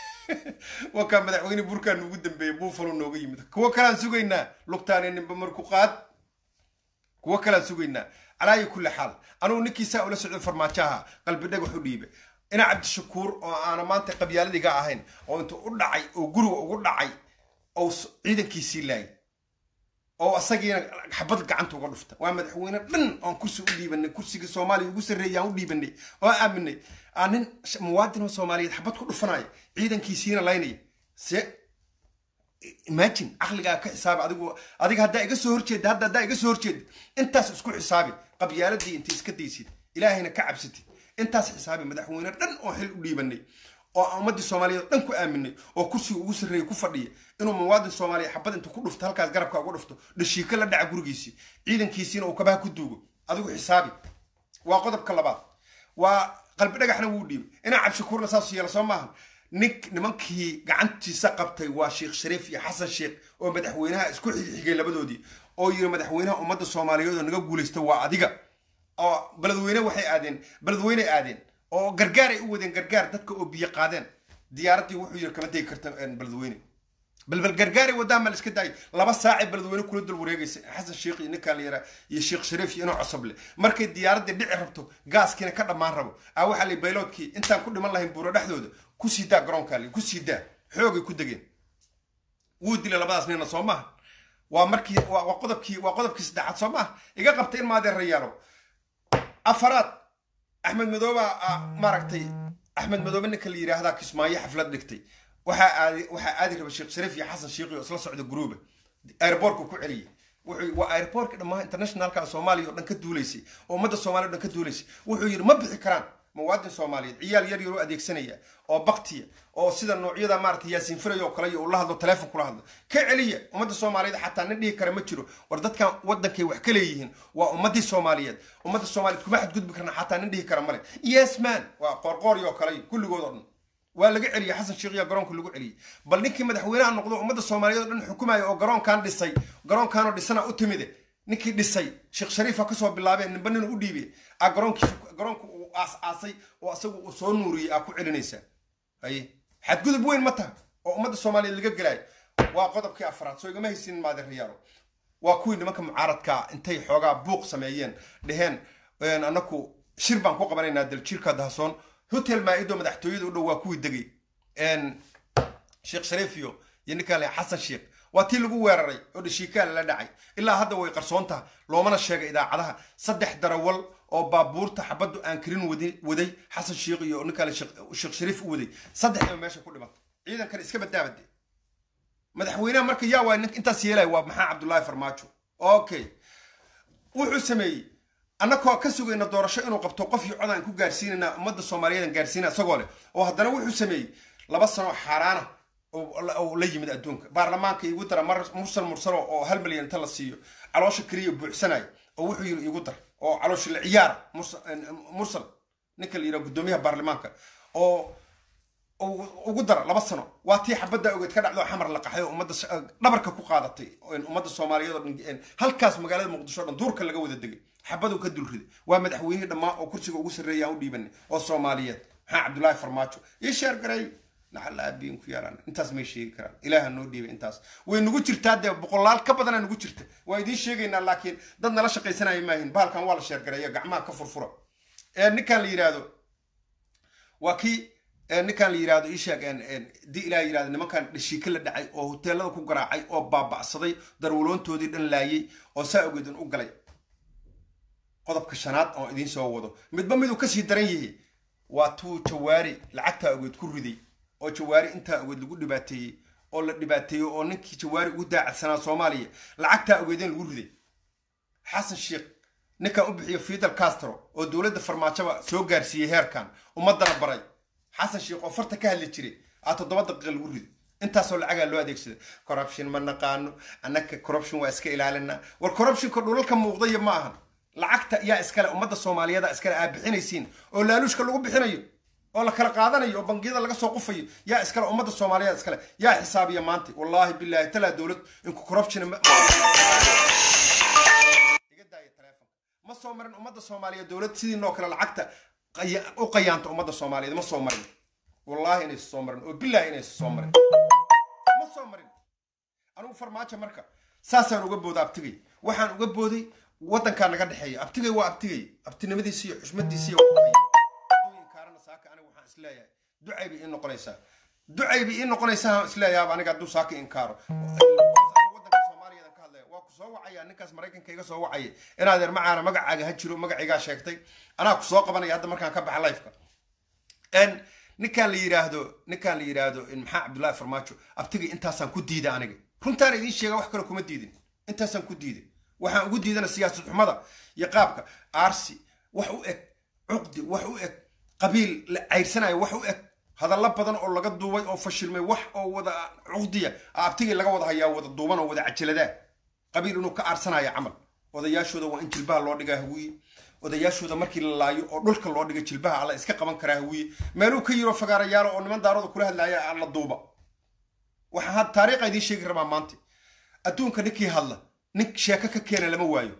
wakaa madaxweyne burkaan ugu dambeeyey buufalo nooga yimid kuwo kalaan sugaynaa lugtaane ninba marku qaad kuwo kalaan sugaynaa calaayi kulli xaal anugu ninkiisaa ula socdo farmaajaha qalbi dhagax u dhiibe ina cabdishakuur oo aana maanta qabyaaladiga ahayn oo intuu u dhacay oo guriga ugu dhacay oo ciidankiisii laayay oo asagiina xabad gacanta uga dhufta waa madaxweyne dhan oon kursi u dhiibanay kursiga soomaaliya ugu sarreeya aan u dhiibanay oo aaminay aa nin muwaadin oo soomaaliyeed xabad ku dhufanaya ciidankiisiina laynaya se imagine caqligaa ka xisaabi adigu adiga haddaa iga soo horjeeda hadda haddaa iga soo horjeeda intaas isku xisaabi qabyaaladii intay iska daysid ilaahayna ka cabsatid intaas xisaabi madaxweyne dhan oo xil u dhiibanay oo ummadii soomaaliyeed dhan ku aaminay oo kursiga ugu sarreeya ku fadhiya inuu muwaadin soomaaliya xabad inta ku dhufto halkaas garabka uga dhufto dhashiika la dhaca gurigiisii ciidankiisiina uu kabaha ku duugo adigu xisaabi waa qodobka labaad waa qalbi dhagaxna wuu dhiibay inaa cabshakuurna saas yeela soo maaha nink nimankii gacantiisa qabtay waa sheekh shariif iyo xasan sheekh oo madaxweynaha isku xigay labadoodii oo yiri madaxweynaha ummadda soomaaliyeed oo naga guulaysta waa adiga oo beledweyne waxay aadeen beledweyne aadeen oo gargaar ay u wadeen gargaar dadka oo biyo qaadeen diyaaraddii wuxuu yiri kama degi karta beledweyne balbal gargaaray wadaan ma la iska daayay laba saacay beledweyne kula dul wareegaysa xasan sheekh iyo ninkaan la yaraa iyo sheekh shariif iyo inuu cosoble markay diyaaraddii dhici rabto gaaskiina ka dhammaan rabo aa waxaa lay bayloodkii intaan ku dhiman lahayn buuro dhexdooda ku sii daa garoonkaa li ku sii daa xoogay ku degeen wuu dilay labadaas nina soo maaha waa markii waa qodobkii waa qodobkii saddexaad soo maaha iga qabta in maadee rayaalo afaraad axmed madooba maaragtay axmed madoobe ninka la yidhaahdaa kismaayo xaflad dhigtay waxaa aadi waxaa aadi raba sheekh shariif iyo xasan sheekhi oo isla socda gruuba airbortka ku celiyay wuxuu waa airbortka dhammaan internationalka soomaaliya oo dhan ka duulaysay oo ummadda soomaaliya o dhan ka duulaysay wuxuu yidhi ma bixi karaan muwaadin soomaaliyeed ciyaal yar yar oo adeegsanaya oo baktiya oo sida noocyada maaragtay yaasiin firay oo kale iyo uu la hadlo teleefon kula hadlo ka celiya ummadda soomaaliyeed xataa nin dhihi kara ma jiro war dadkan waddankay wax ka leeyihiin waa ummaddii soomaaliyeed ummadda soomaaliyeed kuma xadgudbi karna xataa nin dhihi kara male yes man waa qoorqooryo oo kale kulligood oo dhan waa laga celiyay xasan sheekhiya garoonka lagu celiyey bal ninkii madaxweynaha noqdo ummadda soomaaliyeed oo dhan xukumaya oo garoonkan dhisay garoonkanoo dhisana u timide ninkii dhisay sheekh shariifa kasoo bilaabeen ninba nin u dhiibay a garoonkiis garoonka uu aas aasay oo asagu uu soo nuuriyey aa ku celinaysaa haye xadgudub weyn ma taha oo ummadda soomaaliyeed laga gelaayo waa qodobkii afraad soo igama haysin maade rayaalo waa kuwii nimanka mucaaradkaa intay xoogaa buuq sameeyeen dheheen anaku shir baan ku qabanaynaa daljirka dahasoon hotel maa-ido madaxtooyada u dhow waa kuwii degay sheekh shariif iyo iyo ninkaan le xasan sheekh waa tii lagu weeraray oo dhashiikaal la dhacay ilaa hadda way qarsoon taha loomana sheegay idaacadaha saddex darawal oo baabuurta xabaddu aan karin waday xasan sheikh iyo nin kale sheekh shariif u waday saddexdaba meesha ku dhimatay ciidankan iska badaabade madaxweynaha marka yaa waa intaas yeelaya waa maxaa cabdullaahi farmaajo okay wuxuu sameeyey annakoo ka sugayna doorasho inuu qabto qof iyo cod aan ku gaarsiinayna ummadda soomaaliyeed gaarsiina isagoo leh oo haddana wuxuu sameeyey laba sano xaaraana oo la yimid adduunka baarlamaanka igu dara mursal mursalo oo hal milyan inta la siiyo caloosha keliya buuxsanaya oo wuxuu yiri igu dar oo caloosha la ciyaara mursal ninka la yidhaha guddoomiyaha baarlamaanka oo ugu dara laba sano waa tii xabadda ogeed ka dhacdo xamar la qaxay oo ummadda dhabarka ku qaadatay ummadda soomaaliyeed oo dhan halkaas magaalada muqdisho o dhan duurka laga wada degay xabadu ka dulriday waa madaxweynihii dhammaan oo kursiga ugu sarreeya aan u dhiibanay oo soomaaliyeed maxaa cabdullaahi farmaajo ii sheer garay lacala aabiin ku yaalaan intaas may sheegi karaan ilaaha noo dhiibay intaas way nagu jirtaa dee boqolaal ka badanaa nagu jirta waa idiin sheegaynaa laakiin dad nala shaqaysanaya maahin bahalkan waa la sheergareeya gacmaha ka furfura ee ninkan la yidhaahdo waa kii ninkan la yidhahdo isheeg dii ilaa yidhahdo nimankan dhashiika la dhacay oo hoteelada ku garaacay oo baaba'saday darwaloontoodii dhan laayay oo saa ogeedin u galay qodobka shanaad oo idiin soo wado midba miduu kasii daran yahay waa tuu jawaari lacagtaa ogeed ku riday oo jawaari intaa ogeed lagu dhibaateeyey oo la dhibaateeyey oo ninkii jawaari ugu daacadsanaa soomaaliya lacagtaa ogeedin lagu riday xasan sheekh ninkan u bixiyo fidel castro oo dowladda farmaajoba soo gaarsiiyey heerkan ummaddana baray xasan sheekh oo farta ka hadli jiray aa toddoba daqiiqa lagu riday intaasoo lacagaa loo adeegsaday corruption ma naqaano annaka corruption waa iska ilaalinaa war corruptionka dhulalka muuqdaya ma ahan lacagta yaa iskale ummadda soomaaliyeeda iskale aa bixinaysiin oo laaluushka lagu bixinayo oo la kala qaadanayo oo bangiyada laga soo qufayo yaa iskale ummadda soomaaliyeed iskale yaa xisaabiya maanta wallaahi bilaahi talaa dowlad inku corruption iga daaya telefonka ma soo marin ummadda soomaaliyeed dowlad sidiinoo kale lacagta u qayaanta ummadda soomaaliyeed ma soo marin wallaahi inaysa soo marin oo bilaahi inaysa soo marin ma soo marin anigu farmaajo marka saasaan uga booda abtigay waxaan uga booday waddankaa naga dhexeeya abtigay waa abtigay abtinimadiisi iyo xushmadiisi kaarana saaka aniga waxaan isleeyahay ducay bay ii noqonaysaa ducay bay ii noqonaysaa isleeyahay aniga hadduu saaka inkaaro waddanka soomaaliyeedan ka hadlaya waa ku soo wacaya ninkaas maraykanka iga soo wacaya inaad er macaana magacaaga ha jiro magacaygaa sheegtay anaa ku soo qabanaya hadda markaan ka baxa lifeka ninkaan la yidhaahdo ninkaan la yidhaahdo maxaa cabdullaahi farmaajo abtiga intaasaan ku diida aniga runtaan idiin sheega wax kale kuma diidin intaasaan ku diiday waxaan ugu diidana siyaasad xumada iyo qaabka aarsi wax u eg cuqdi wax u eg qabiil la cayrsanayo wax u eg hadallo badan oo laga duubay oo fashilmay wax oo wada cuqdiya abtigii laga wada hayaa wada duuban oo wada cajaladaa qabiil inuu ka aarsanayo camal odayaashooda waa in jilbaha loo dhigaa hawiye odayaashooda markii la laayo oo dhulka loo dhiga jilbaha alla iska qaban karaa hawiye meeluu ka yiro fagaarayaalo oo niman daarooda kula hadlaaya la duuba waxaan taariikha idiin sheegi rabaa maanta adduunka ninkii hadla nin sheeko ka keena lama waayo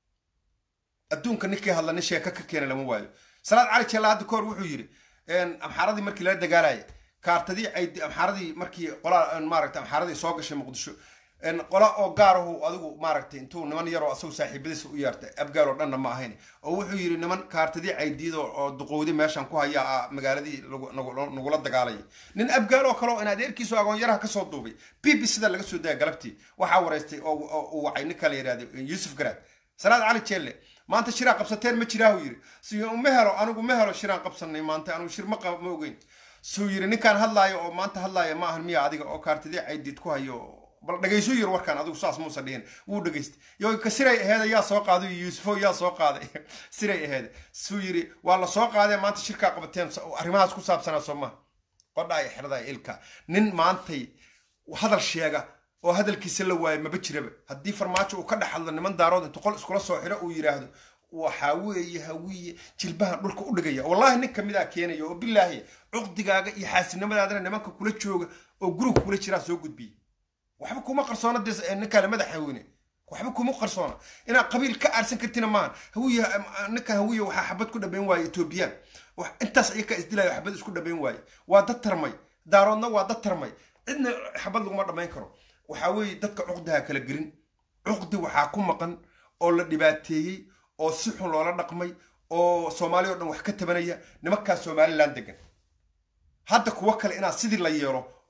adduunka ninkii hadla nin sheeko ka keena lama waayo salaad cali jeella hadda kahor wuxuu yidhi amxaaradii markii lala dagaalaya kaartadii ay amxaaradii markii qolaa maaragta amxaaradii soo gashay muqdisho qola oo gaarahu adigu maaragtay intuu niman yaroo asagu saaxiibadiisa u yeertay abgaal oo dhanna ma ahayn oo wuxuu yidhi niman kaartadii caydiid oo duqowdi meeshan ku haya magaaladii nagula dagaalaya nin abgaal oo kale oo in adeerkiisu agoonyaraha kasoo duubay b b sida laga soo daya galabtii waxaa wareystay oo uu wacay ninka la yidhahdo yuusuf garaad salaad cali jeelle maanta shiraa qabsateen ma jiraahu yidhi si ma helo anigu ma helo shiraan qabsanay maanta anigu shir ma ma ogeyn suu yidhi ninkaan hadlaayo oo maanta hadlaaya ma ahan miya adiga oo kaartadii caydiid ku hayo bal dhegayso yir warkaan adigu saas muusa dhihin wuu dhegaystay yo ka siray aheeda yaa soo qaaday yuusufo yaa soo qaaday siray aheeda suu yiri waa la soo qaadee maanta shirkaa qabateen arrimahaas ku saabsanaa soo maha qodhaaya xerdaya ilka nin maantay hadal sheega oo hadalkiisa la waayo maba jiraba haddii farmaajo uu ka dhex hadlo niman daarood intuu qol iskula soo xiro uu yidhaahdo waxaa weeye hawiye jilbahan dhulka u dhigaya wallahi nin kamidaa keenaya oo bilaahi cuqdigaaga iyo xaasinimadaadana nimanka kula jooga oo guriga kula jiraa soo gudbiya waxba kuma qarsoona dee ninkaale madaxweyne waxba kuma qarsoona inaad qabiil ka aarsan kartina maahan hawiye ninkan hawiye waxaa xabad ku dhabayn waaye etoobiyaan intaas ayakaa isdilayo xabad isku dhabayn waaye waa dad tarmay daaroodna waa dad tarmay cidna xabad laguma dhammayn karo waxaa weeye dadka cuqdiha kala gelin cuqdi waxaa ku maqan oo la dhibaateeyey oo si xun loola dhaqmay oo soomaali o dhan wax ka tabanaya nimankaas somalilan degan hadda kuwo kale inaad sidii la yeelo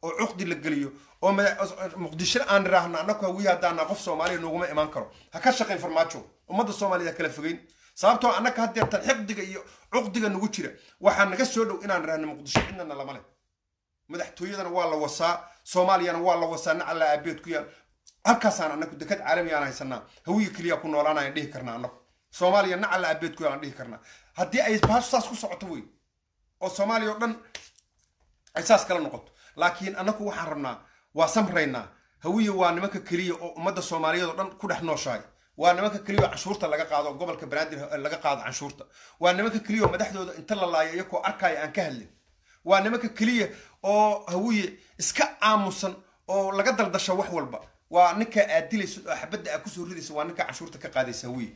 oo cuqdi la geliyo oo muqdisho aan iraahno annaku hawiye haddaana qof soomaaliya nooguma imaan karo ha ka shaqayn farmaajo ummadda soomaaliyed ha kala fogeyn sababtoo annaka haddeertan xiqdiga iyo cuqdiga nagu jira waxaa naga soo dhow inaan iraahno muqdisho cidnana lama leh madaxtooyadana waa la wasaa soomaaliyana waa la wasaa nacala aabeed ku yaal halkaasaan annaku dekad caalami aan haysanaa hawiye keliya ku noolaanayaan dhihi karnaa annaku soomaaliya nacala aabeed ku yaal aan dhihi karnaa haddii ay baashu saas ku socoto wey oo soomaaliya oo dhan ay saas kala noqoto laakiin annaku waxaan rabnaa waa samraynaa hawiye waa nimanka keliya oo ummadda soomaaliyeed oo dhan ku dhex nooshahay waa nimanka keliya oo canshuurta laga qaado gobolka banaadir laga qaado canshuurta waa nimanka keliya oo madaxdooda inta la laayo iyakoo arkaya aan ka hadlin waa nimanka keliya oo hawiye iska aamusan oo laga daldasho wax walba waa ninka aad dilayso oo xabadda aad kusoo ridaysa waa ninka canshuurta ka qaadaysa hawiye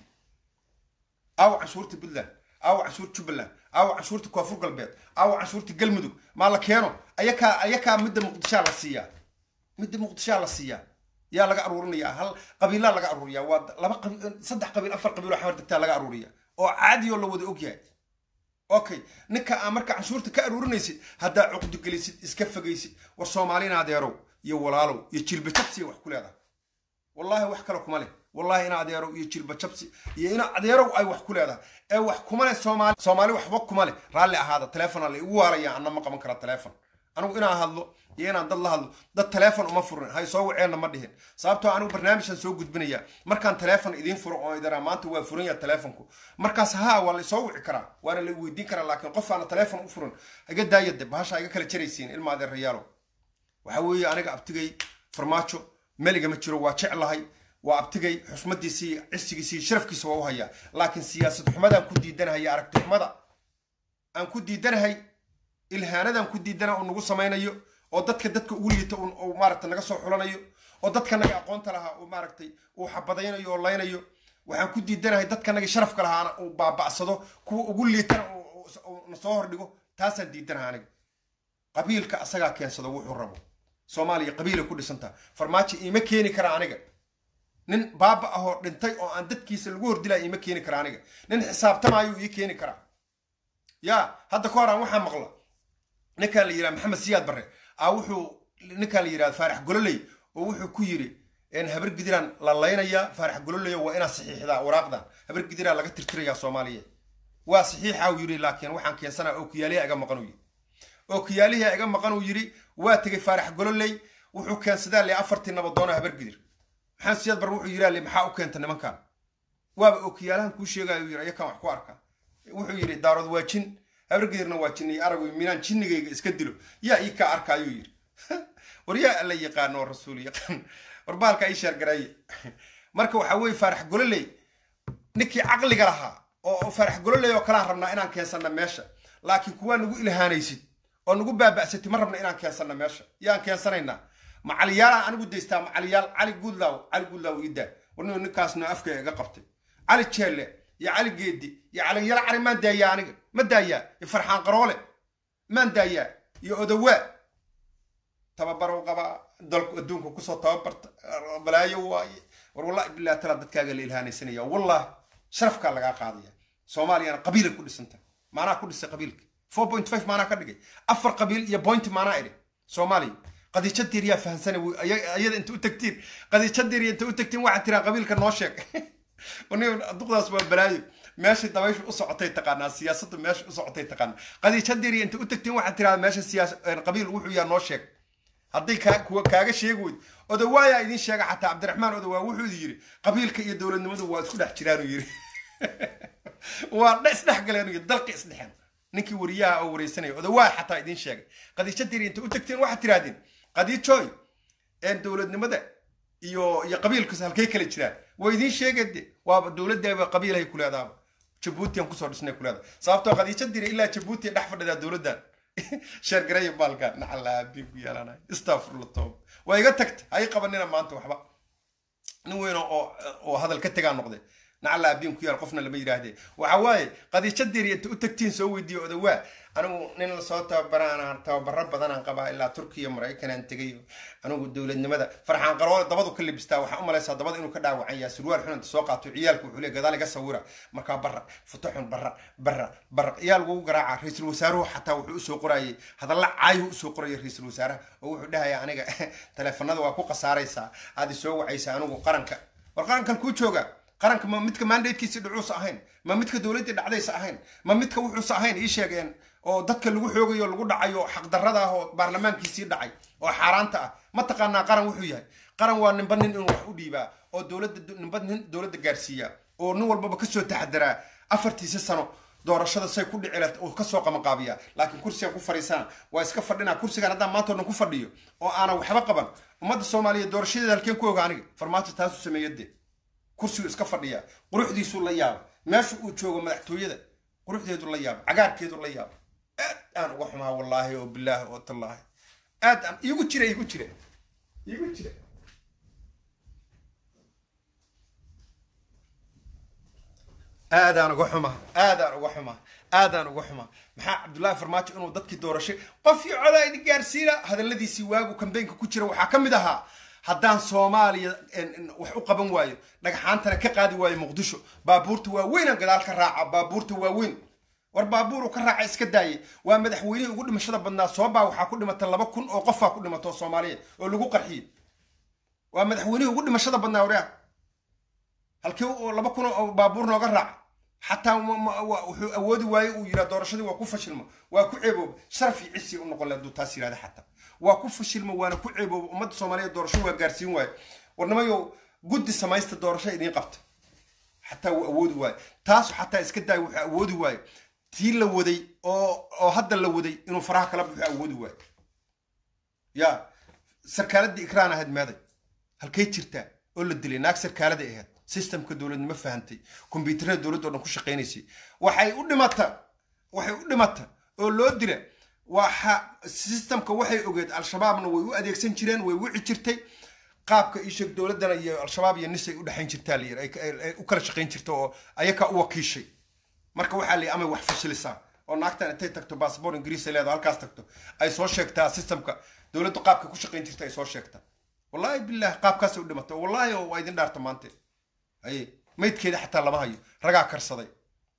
aawo canshuurta puntland aawo canshuurta jubbaland aawo canshuurta koonfur galbeed aawo canshuurta galmudug maa la keeno ayakaa ayakaa midda muqdishaa la siiyaa midda muqdishaa la siiyaa yaa laga aruurinayaa hal qabiilaa laga aruuriyaa waa laba qabiil saddex qabiil afar qabiil oo xamar degtaa laga aruuriya oo caadi oo la wada ogyahay okay ninka aa marka canshuurta ka aruurinaysid haddaa cuqdi gelisid iska fogaysid war soomaalina adeerow iyo walaalow iyo jilba jabsiya wax ku leedahay wallaahi wax kale kuma leh wallahi ina adeerow iyo jilba jabsi iyo ina adeerow ay wax ku leedahay ee wax kuma leh soomaali soomaali waxba kuma leh raalli ahaada teleefona la igu waaraya anna ma qaban kara teleefon anigu inaan hadlo iyo inaan dad la hadlo dad teleefon uma furin hay soo waceenna ma dhihin sababtoo anigu barnaamijkan soo gudbinaya markaan teleefon idiin furo oo idaraa maanta waa furan yaha teleefonku markaas haa waa la soo wici karaa waana la weydiin karaa laakiin qof aana teleefon u furin iga daayade bahasha iga kala jaraysiin ilma adeerayaalo waxa weeye aniga abtigay farmaajo meliga ma jiro waa jeclahay waa abtigay xusmadiisii cisigiisii sharafkiisa waa u hayaa laakiin siyaasad xumadaan ku diidanahay aragti xumada aan ku diidanahay ilhaanadaan ku diidana uu nagu samaynayo oo dadka dadka ugu liita uu maaragtay naga soo xulanayo oo dadka naga aqoonta lahaa uu maaragtay uu xabadaynayo oo laynayo waxaan ku diidanahay dadka naga sharafka lahaana uu baaba'sado kuwa ugu liitana na soo hordhigo taasaan diidanaha aniga qabiilka asagaa keensado wuxuu rabo soomaaliya qabiilay ku dhisantaha farmaajo iima keeni kara aniga nin baaba ahoo dhintay oo aan dadkiisa lagu hordilaya iima keeni kara aniga nin xisaabtamaayuu ii keeni karaa yaa hadda ka hor aan waxaa maqla ninkaan la yidhaha maxamed siyaad barre a wuxuu ninkaan la yidhahda faarax gololey oo wuxuu ku yidhi habar gidiraan la laynayaa faarax gololey waa inaad saxiixdaa waraaqdan habar gidiraa laga tirtirayaa soomaaliya waa saxiixa uu yidhi laakiin waxaan keensanaa oo kiyaaliha iga maqan uu yidhi oo kiyaaliha iga maqan uu yidhi waa tegay faarax gololey wuxuu keensadaa le afartii nabadoona habar gidir maxamed siyaad barre wuxuu yidhi le maxaa u keenta nimankan waaba oo kiyaalahan kuu sheegaya uu yidhi ayakaan wax ku arkaa wuxuu yidhi daarood waa jin habargedirna waa jinniy arag minaan jinnigayga iska dilo yaa ii kaa arka ayuu yidhi war yaa alla yaqaano oo rasuul yaqaan war baalka ii sheergareeye marka waxaa weeye faarax gololey ninkii caqliga lahaa oo faarax gololey oo kalaan rabnaa inaan keensanna meesha laakiin kuwaa nagu ilhaanaysid oo nagu baaba'satid ma rabna inaan keensanna meesha yaan keensanaynaa macaliyaalaan anigu daystaa macaliyaal cali guudlaaw cali guudlaaw iidaa warnuu ninkaasna afka iga qabtay cali jeelle iyo cali geedi iyo caliyala cali maan daayaa aniga ma daayaa iyo farxaan qaroole maan daayaa iyo odawaa tababarow qabaa dalku adduunka kusoo tababarta balaayo waaye war wallahi billahi tala dadkaaga la ilhaanaysanaya wallahi sharafkaa lagaa qaadaya soomaaliyana qabiilay ku dhisanta maanaa ku dhisay qabiilka four point five maanaa ka dhigay afar qabiil iyo point maanaa idhi soomaaliya qadiijadeer yaa fahansana ayada inta u tagtiin qadiijadeer inta u tagtiin waxaad tiraa qabiilka noo sheeg duqdaas waa balaayo meesha dabayshu u socotay taqaanaa siyaasaddu meesha u socotay taqaanaa qadiijadeeri inta u tagtiin waxaad tiraa meesha siyaas qabiil wuxuu yaa noo sheeg hadday kaaga sheegi weyd odawaayaa idin sheega xataa cabdiraxmaan odawaa wuxuu yidhi qabiilka iyo dowladnimadu waa isku dhex jiraanuu yidhi waa isdhex galeen yidhi dalka isdhexeen ninkii wariyaha oo wareysanaya odawaaya xataa idin sheegay qadiijadeeri inta u tagtiin waxaad tirahdeen qadiijooy dowladnimada iyo iyo qabiilkas halkay kala jiraan waa idiin sheegade waaba dowladdaaba qabiilhay ku leedaaba jabuutiyan kusoo dhisnay ku leedaha sababtoo qadiijo diri ilaa jabuuti dhex fadhidaa dowladdan sheergareeya baalkan nacalaabi ku yeelanay istafurla toob waa iga tagta hay qabanina maanta waxba nin weyn oo oo hadal ka tegaa noqday nacala abiin ku yaal qofna lama yidhaahdee waxa waaye qadiijo deeri inta u tagtiin soo weydiiyo odawaa anigu nin lasoo tababaraan tababaro badanaan qabaa ilaa turkiya maraykanaan tegay anigu dowladnimada farxaan qaroole dabadu ka libistaa waxaa u malaysaa dabada inuu ka dhaawacan yahay surwaal xun inta soo qaato ciyaalku wuxuu leey gadaal iga sawira markaa barra futo xun barra barra barra ciyaal ugu garaaca ra-iisul wasaaruhu xataa wuxuu usoo qorayay hadalla caayuu usoo qoraya ra-iisul wasaaraha oo wuxuu dhahaya aniga taleefanada waa ku khasaaraysaa aad isoo wacaysa anigu qaranka war qarankan kuu jooga qaranka ma midka mandatekiisii dhacuusa ahayn ma midka dowladdii dhacdaysa ahayn ma midka wuxuusa ahayn ii sheegeen oo dadka lagu xoogayo lagu dhacayo xaqdarrada ah oo baarlamaankiisii dhacay oo xaaraanta ah ma taqaanaa qaran wuxuu yahay qaran waa ninba nin inuu wax u dhiibaa oo dowladda ninba nin dowladda gaarsiiya oo nin walbaba kasoo taxadaraa afartiisa sano doorashada say ku dhici lahayd oo kasoo qabanqaabiya laakiin kursigan ku fadhiisana waa iska fadhinaa kursigan haddaan maanta o dhan ku fadhiyo oo aanan waxba qaban ummadda soomaaliya doorashadeeda halkeen ku oga aniga farmaajo taasuu sameeya dee kursigu iska fadhiyaa quruxdiisuu la yaaba meesha uu joogo madaxtooyada quruxdeedu la yaaba cagaarkeedu la yaaba aad aan uga xumaa wallaahi oo bilaahi oo tallaahi aad aan iigu jira iigu jira iigu jira aadaan uga xumaa aadaan uga xumaa aadaan uga xumaa maxaa cabdullaahi farmaajo inuu dadkii doorashay qofkii codaa idin gaarsiina hadalladiisii waagu kambeynka ku jira waxaa ka mid ahaa haddaan soomaaliya wax u qaban waayo dhagxaantana ka qaadi waayo muqdisho baabuurta waaweynaan gadaal ka raaca baabuurta waaweyn war baabuur uu ka raaca iska daayay waa madaxweynihii ugu dhimashada badnaa soobaa waxaa ku dhimata laba kun oo qofaa ku dhimato soomaaliya oo lagu qarxiyey waa madaxweynihii ugu dhimashada badnaa waryaa halkii laba kun oo baabuur nooga raaca xataa wuxuu awoodi waaye uu yiraa doorashadii waa ku fashilmo waa ku ceebooba sharaf iyo cisi u noqon hadduu taas yirahda xataa waa ku fashilmo waana ku ceebooba ummadda soomaaliya doorasho waa gaarsiin waaye warnimayo guddi samaysta doorasho idiin qabta xataa wuu awoodi waaye taasu xataa iska daay wuxuu awoodi waaye tii la waday oo oo hadda la waday inuu faraha kala buxu awoodi waaye ya sarkaaladii ikraan ahayd meeday halkay jirtaa oo la dilay naag sarkaalada ahayd systemka dowladnimo fahantay kombyuutarada dowladda o dhan ku shaqaynaysay waxay u dhimata waxay u dhimata oo loo dila waxa systemka waxay ogeed al-shabaabna way u adeegsan jireen way wici jirtay qaabka isheeg dowladdana iyo al-shabaab iyo nis ay u dhexayn jirtaa layir ay u kala shaqayn jirta oo ayakaa u wakiishay marka waxaa layi amay wax fashilisaa oo naagtan intay tagto bassabor ingiriis ay leedaho halkaas tagto ay soo sheegtaa systemka dowladdu qaabka ku shaqayn jirta ay soo sheegtaa wallaahi bilah qaabkaasay u dhimata wallaahi oo waa idin dhaarta maante aye maydkeeda xataa lama hayo ragaa karsaday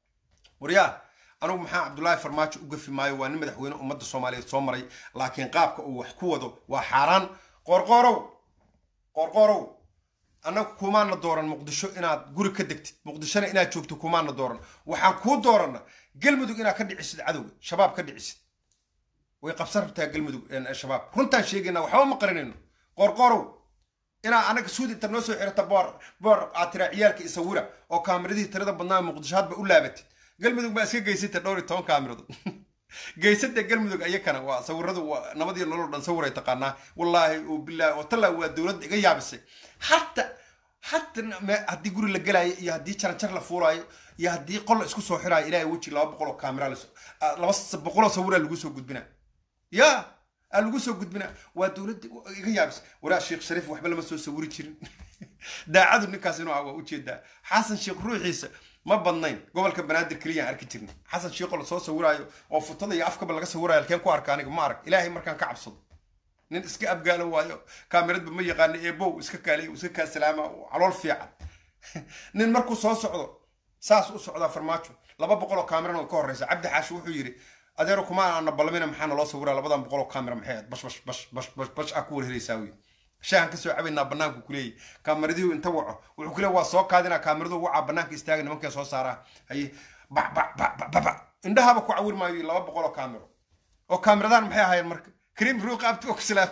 waryaa anugu maxaa cabdullaahi farmaajo u gafi maayo waa nin madaxweyne ummadda soomaaliyeed soo maray laakiin qaabka uu wax ku wado waa xaaraan qoorqoorow qoorqoorow annagu kumaana dooran muqdisho inaad guri ka degtid muqdishona inaad joogto kumaana dooran waxaan kuu dooranna galmudug inaad ka dhicisid cadowga shabaab ka dhicisid way qabsan rabtaa galmudug shabaab runtaan sheegaynaa waxba ma qarinayno qoorqoorow inaa anaga suud inta noo soo xirata boor boor aad tiraa ciyaalka isawira oo kaamiradihii tirada badnaa muqdisho hadba u laabatid galmudug baa iska geysata dhowr iyo toban kaamirado geysada galmudug ayakana waa sawiradu waa nabadiyo nolol dhan sawiray taqaanaa wallaahi oo bilaahi oo tallaa waa dowladda iga yaabisay hatta hatta haddii guri la gelaayo iyo haddii jaranjar la fuulaayo iyo haddii qol la isku soo xiraayo ilaahay weji laba boqol oo kaamira laba boqoloo sawiraa lagu soo gudbinaa ya aa lagu soo gudbinaa waa dowladda iga yaabis waraa sheekh shariif waxba lama soo sawiri jirin daacadu ninkaas inuu ah waa ujeedaa xasan sheekh ruuxiisa ma badnayn gobolka banaadir keliyaan arki jirna xasan sheekho lasoo sawiraayo oo futada iyo afkaba laga sawiraayo halkeen ku arka aniga ma arag ilaahay markaan ka cabsado nin iska abgaalo waayo kaamiradba ma yaqaano eebow iska kaaliy iska kaa salaama calool fiican nin markuu soo socdo saas u socdaa farmaajo laba boqol oo kaamirana ka horreysa cabdi xaashi wuxuu yidhi adeero kuma aana ballamina maxaana loo sawiraa labadan boqol oo kaamira maxay ahayd bash bash bash bash bash bash aa ku warheraysaa wey shaahan kasoo cabaynaa banaanku kuleeyahy kaamiradihu inta waco wuxuu kuleey waa soo kaadinaa kaamiradu wacaa banaanka istaaga nimankee soo saaraa haye bac bac bac bac bac bac indhahaba ku cawir maayo laba boqol oo kaamiro oo kaamiradan maxay ahaayeen marka kariim ruuq abti waa ku salaam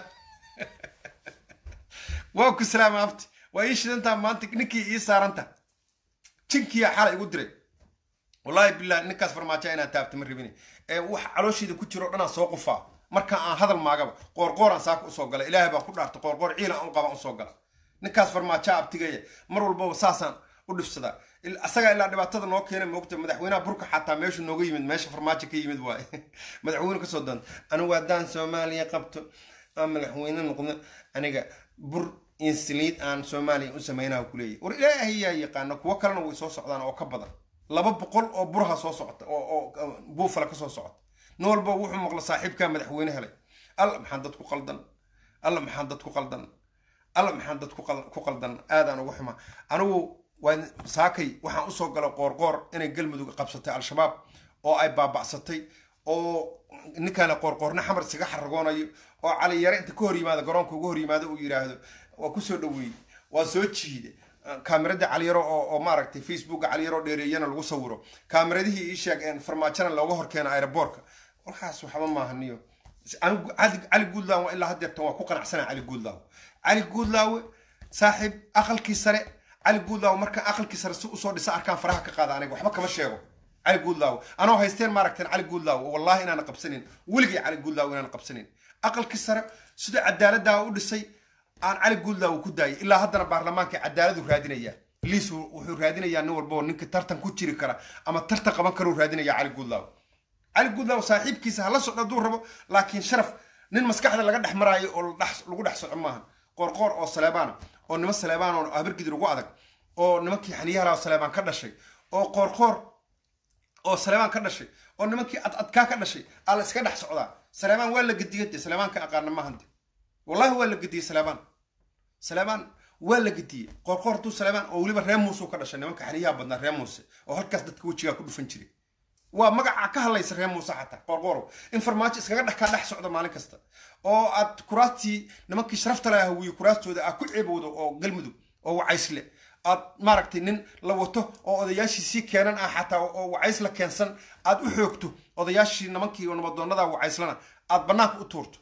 waa ku salaam abti waa ii shidantaa maanta ninkii ii saaranta jinkiya xala igu diray wallaahi billah ninkaas farmaajo inaad taabta ma rabine wax caloosheeda ku jiro dhanaan soo qufaa marka aan hadal maagaba qoorqooraan saaka usoo gala ilaahay baa ku dhaarta qoorqoor ciilan aan qabaan usoo gala ninkaas farmaajo abtigaya mar walbaba saasaan u dhifsadaa asagaa ilaa dhibaatada noo keena moogta madaxweynaha burka xataa meeshu nooga yimid meesha farmaajo ka yimid waaye madaxweyne kasoo doonta anigu haddaan soomaaliya qabto aan madaxweyne noqdo aniga bur insiliid aan soomaaliya u samaynaha kuleeyahy war ilaahay yaa yaqaana kuwo kalena way soo socdaan oo ka badan laba boqol oo buraha soo socota oo buufala kasoo socota nin walba wuxuu maqla saaxiibkaa madaxweyne helay alla maxaan dad ku qaldan alla maxaan dad ku qaldan alla maxaan dad ku qaldan aadaan ugu xuma anigu waa saakay waxaan usoo gala qoorqoor inay galmudug qabsatay al-shabaab oo ay baaba'satay oo ninkaana qoorqoorna xamar isaga xaragoonayo oo cali yare inta ka hor yimaado garoonka uga hor yimaado uu yidhaahdo waa kusoo dhaweeyey waa soo jiide kaamirada caliyaro oo maaragtay facebooka caliyaro dheereeyana lagu sawiro kaamiradihii ii sheeg farmaajana looga horkeeno aeroboortka warkaas waxba maahaniyo anigu cali guudlaawe ilaa haddeertan waa ku qanacsana cali guudlaawe cali guudlaawe saaxiib aqalkii sare cali guudlaawe markaan aqalkii sare si usoo dhisa arkaan faraha ka qaada aniga waxba kama sheego cali guudlaawe anoo haysteen maaragteen cali guudlaawe wallahi inaana qabsanin weligay cali guudlaawe inaana qabsanin aqalkii sare sida cadaaladdaa u dhisay aan cali guudlaawe ku daayay ilaa haddana baarlamaanka cadaaladu raadinayaa liis wuxuu raadinayaa nin walba oo ninka tartan ku jiri kara ama tartan qaban karuu raadinaya cali guudlaawe cali guudlaawe saaxiibkiisa hala socdo hadduu rabo laakiin sharaf nin maskaxda laga dhex maraayo oo lagu dhex soco maaha qoorqoor oo saleebaana oo nimo saleebaan oo habargidir ugu adag oo nimankii xaniyahala saleebaan ka dhashay oo qoorqoor oo saleebaan ka dhashay oo nimankii adadkaa ka dhashay aa la iska dhex socdaa saleebaan waa la gediyay de saleebaanka aqaana maahante wallahi waa la gediyey saleebaan saleebaan waa la gediyey qoorqoor hadduu saleebaan oo weliba ree muuse ka dhashay nimanka xaniyaha badnaa ree muuse oo halkaas dadka wejigaa ku dhufan jiray waa magaca ka hadlaysa ree muuse xataa qoorqoorow in farmaajo iskaga dhex kaa dhex socdo maalin kasta oo aad kuraastii nimankii sharafta laha hawiye kuraastooda aad ku ceebowdo oo galmudug oo wacaysle aad maaragtay nin la wato oo odayaashiisii keenan ah xataa oo wacays la keensan aad u xoogto odayaashii nimankii nabadoonnada wacayslana aad bannaanka u tuurto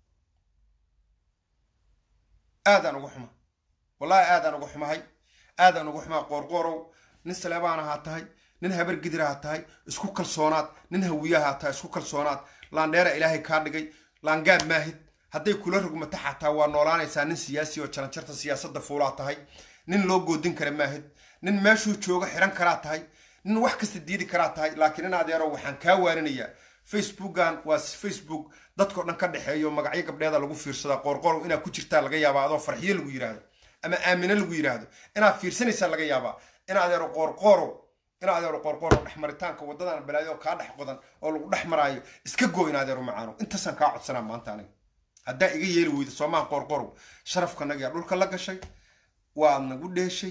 aadaan uga xuma wallahi aadaan uga xumahay aadaan uga xumaa qoorqoorow nin saleebaan ahaa tahay nin habargidir ahaa tahay isku kalsoonaad nin hawiyahaa tahay isku kalsoonaad laandheera ilaahay kaa dhigay laangaab maahid hadday kula rogmato xataa waa noolaanaysaa nin siyaasi oo jaranjarta siyaasadda fuulaa tahay nin loo goodin kara maahid nin meeshuu jooga xiran karaa tahay nin wax kasta diidi karaa tahay laakiin in adeero waxaan kaa waarinayaa facebookan waa facebook dadkao dhan ka dhexeeyo magacyo gabdheeda lagu fiirsadaa qoorqoorow inaad ku jirtaa laga yaabaa adoo farxiyo lagu yidhaahdo ama aamino lagu yidhaahdo inaad fiirsanaysaa laga yaabaa in adeero qoorqoorow in adeero qoorqoorow dhexmaritaanka waddadan balaayo kaa dhex qodan oo lagu dhex maraayo iska goo in adeero macaano intaasaan kaa codsanaa maanta aniga haddaa iga yeeli weyda soomaha qoorqoorow sharafkanaga dhulka la gashay waad nagu dheeshay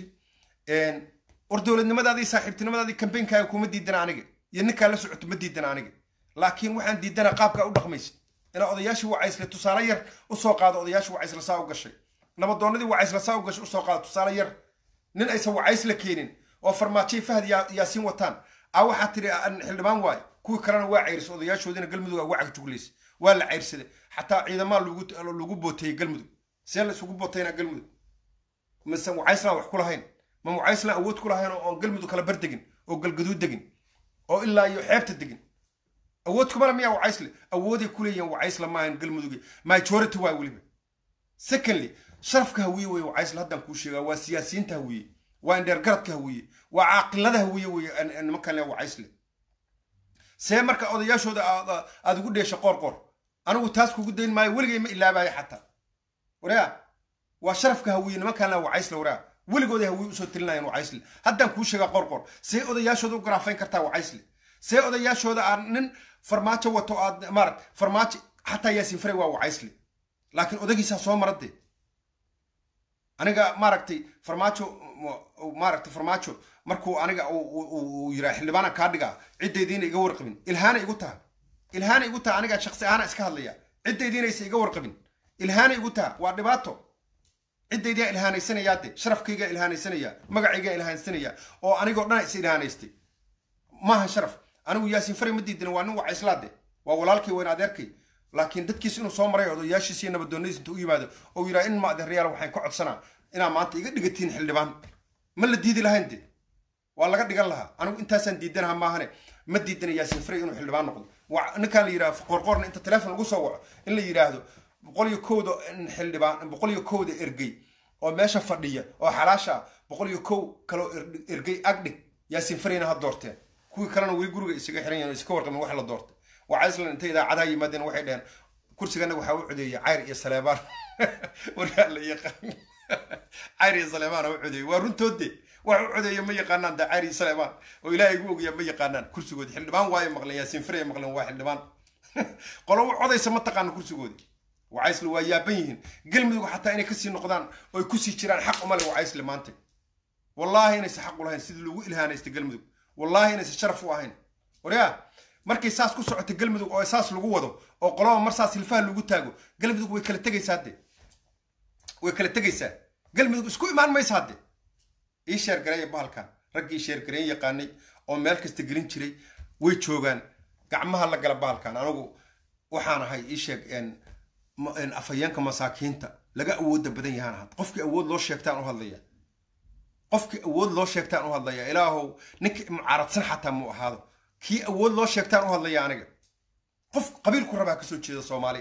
war dowladnimadaadii saaxiibtinimadaadii kambeynkaaga kuma diidana aniga iyo ninkaa la socoto ma diidana aniga laakiin waxaan diidana qaabkaa u dhaqmaysa inaa odayaashii wacaysle tusaale yar usoo qaado odayaashii wacaysle saa u gashay nabadoonnadii wacaysle saa u gashay usoo qaado tusaale yar nin aysan wacaysle keenin oo farmaajay fahad yaasiin wataan a waxaa tiri xildhibaan waaye kuwii kalena waa cayrisay odayaashoodiina galmudug uga cagjuglaysa waa la cayrsaday xataa ciidamaa lagu booteeyey galmudug see la isugu bootayna galmudug mise wacayslaan wax ku lahayn ma wacayslaan awood ku lahayn oon galmudug kala bar degin oo galgaduud degin oo ilaa iyo xeebta degin awood kumala miyaa wacaysle awooday ku leeyihiin wacaysle maahan galmudugi majority waa weliba secondly sharafka hawiye weye wacaysle haddaan kuu sheegaa waa siyaasiyiinta hawiye waa indheergaradka hawiye waa caaqilada hawiye weye nimankan le wacaysle see marka odayaashooda aad ugu dheesha qoor qoor anigu taas kugu dayn maayo weligay ma ilaabayo xataa waraa waa sharafka hawiye nimankan le wacaysle waraa weligooday hawiye usoo telinayaan wacaysle haddaan kuu sheegaa qoor qoor see odayaashooda u garaafayn kartaa wacaysle see odayaashooda aan nin farmaajo wato aad maaragt farmaajo xataa yaasiin faray waa wacaysle laakiin odagiisaa soo maradee aniga maaragtay farmaajo maaragtay farmaajo markuu aniga uu yiraa xildhibaana kaa dhigaa ciddaydiina iga warqabin ilhaana igu taha ilhaana igu taha aniga shaqsi ahaana iska hadlaya ciddaydiinaysa iga warqabin ilhaana igu taha waa dhibaato ciddaydiyaa ilhaanaysanayaa de sharafkaygaa ilhaanaysanaya magacaygaa ilhaanaysanaya oo anigoo dhan is ilhaanaystay maaha sharaf anigu yaasiin fari ma diidin waa nin wacayslaade waa walaalkay wayn adeerkay laakiin dadkiis inuu soo maray odayaashiis iyo nabadoonnadiis inta u yimaado oo yiraa in ma adeerayaal waxaan ka codsanaa inaa maanta iga dhigatiin xildhibaan ma la diidi lahayn de waa laga dhigan lahaa anigu intaasaan diidanaha maahane ma diidana yaasiin fari inuu xildhibaan noqdo ninkaan la yidhaha qoorqoorna inta teleefon lagu soo waco in la yidhaahdo boqol iyo kowda xildhibaan boqol iyo kowda ergey oo meesha fadhiya oo xalaasha ah boqol iyo kow kaloo ergey agdhig yaasiin farina ha doorteen kuwii kalena weli guriga isaga xiran yahin iska warqabin wax la doortay waa islan intay idaacadaha yimaadeen waxay dheheen kursigana waxaa u codeeyay cayr iyo saleebaan waryaa la yaqaan cayri saleemaan u codeeyey waa runtoode wax u codeeya ma yaqaanaan da cayri saleemaan oo ilaahay gu ogaya ma yaqaanaan kursigoodi xildhibaan waayo maqleen yaasiin firaya maqleen waa xildhibaan qolo u codaysa ma taqaana kursigoodi wacaysle waa yaaban yihiin galmudug xataa inay kasii noqdaan oo ay kusii jiraan xaq umale wacaysle maanta wallaahi inaysa xaq u lahayn sidii lagu ilhaanaysta galmudug wallaahi inaysa sharaf u ahayn waryaa markay saas ku socota galmudug oo saas lagu wado oo qoloba mar saas hilfaha lagu taago galmudug way kala tegaysaa hadde way kala tegaysaa galmudug isku imaan maysa hadde ii sheergareeya bahalkan raggii sheergareyn yaqaanay oo meel kasta gelin jiray way joogaan gacmaha la gala bahalkan anigu waxaan ahay ii sheeg afhayeenka masaakiinta laga awoodda badan yahaan ahad qofkii awood loo sheegtaan u hadlaya qofkii awood loo sheegtaan u hadlaya ilaahow ninkii mucaaradsan xataa mu ahaado kii awood loo sheegtaan u hadlaya aniga qof qabiilku rabaa kasoo jeeda soomaali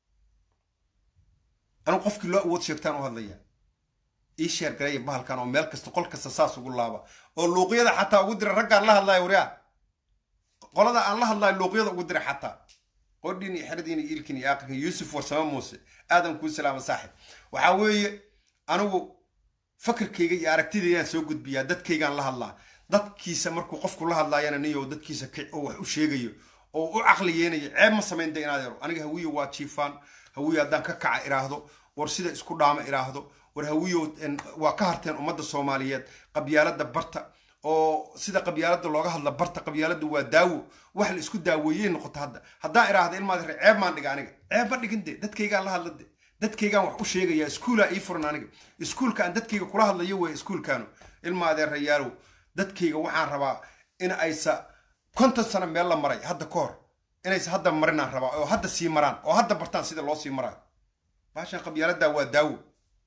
anigu qofkii loo awood sheegtaan u hadlaya ii sheer gareeya bahalkan oo meel kasta qol kasta saas ugu laaba oo luuqyada xataa ugu dira raggaan la hadlaya waryaa qolada aan la hadlayo luuqyada ugu dira xataa qodhiin iyo xeradiin iyo ilkin iyo aqirkin yuusuf warsame muuse aadan kuu salaama saaxib waxaa weeye anigu fakirkayga iyo aragtidaydaan soo gudbiyaa dadkaygaan la hadlaa dadkiisa markuu qofku la hadlaayana niyo dadkiisa kic oo wax u sheegayo oo u caqli yeenayo ceeb ma samayn da inaad yaro aniga hawiyo waa jiifaan hawiyo haddaan ka kaca iraahdo war sida isku dhaama iraahdo war hawiyo waa ka harteen ummadda soomaaliyeed qabyaalada barta oo sida qabyaalada looga hadla barta qabyaalada waa daawo wax la isku daaweeyey noqoto hadda haddaan iraahda ilmaad re ceeb maan dhiga aniga ceeb ma dhigin de dadkaygaan la hadla de dadkaygaan wax u sheegaya iskuulaa ii furan aniga iskuulka aan dadkayga kula hadlayo wey iskuulkaanu ilma adeerayaalow dadkayga waxaan rabaa in aysa konton sano meel la maray hadda ka hor inaysa hadda marinaan rabaa oo hadda sii maraan oo hadda bartaan sida loo sii maraayo baashan qabyaaladaa waa daawo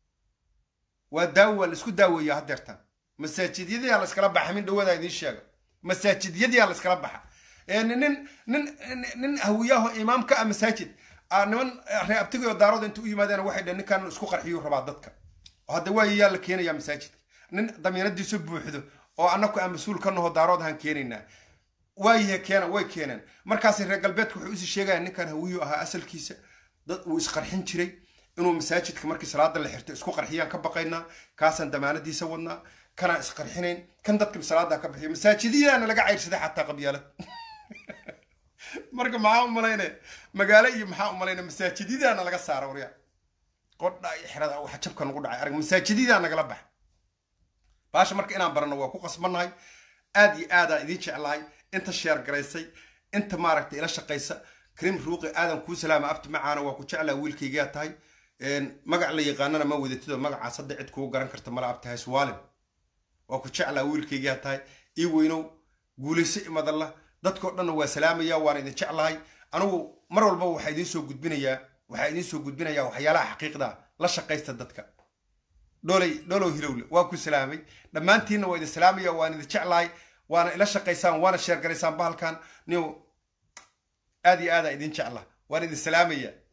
waa daawo waa la isku daaweeyaa haddeertaan masaajidyadii la iskala baxa min dhawadaa idiin sheega masaajidyadii la iskala baxa nin nin nin hawiyaho imaam ka ah masaajid niman reeabtigayo daarooda inta u yimaadeen waxay dhaheen ninkan isku qarxiyuu rabaa dadka hadda waa yaa la keenayaa masaajidka nin damiinadiisu buuxdo oo annaku aan mas-uul ka naho daarood ahaan keenaynaa waayahe keena way keeneen markaasi reer galbeedka wuxuu usii sheegaya ninkan hawiyu ahaa asalkiisa dad uu isqarxin jiray inuu masaajidka markii salaada la xirto isku qarxiyaan ka baqaynaa kaasaan damaanadiisa wadnaa kanaan isqarxinayn kan dadka salaada ka bixiyo masaajidyaana laga cayrsaday xataa qabyaalad marka maxaa u malayne magaalo iyo maxaa u malayne masaajidyadaana laga saara waryaa qodha iyo xerada waxa jabka nagu dhacay arag masaajidyadaa nagala baxa baasha marka inaan barano waa ku qasbannahay aad iyo aadaan idiin jeclahay inta sheer garaysay inta maaragtay ila shaqaysa krim ruuqi aadan kuu salaama abti macaana waa ku jeclaa wiilkaygaa tahay magac la yaqaanana ma wadatidoo magacaas hadda cid kugu garan karta mala abtahay swaalin waa ku jeclaa wiilkaygaa tahay ii weynow guulayso imadalla dadkao dhanna waa salaamaya waan idin jeclahay anigu mar walba waxaa idiin soo gudbinayaa waxaa idiin soo gudbinayaa waxyaalaha xaqiiqda la shaqaysta dadka dholay dholow hilowle waa ku salaamay dhammaantiinna waa idin salaamaya waan idin jeclahay waana ila shaqaysaan waana sheergaraysaan bahalkan niw aad iyo aadaa idin jecla waan idin salaamaya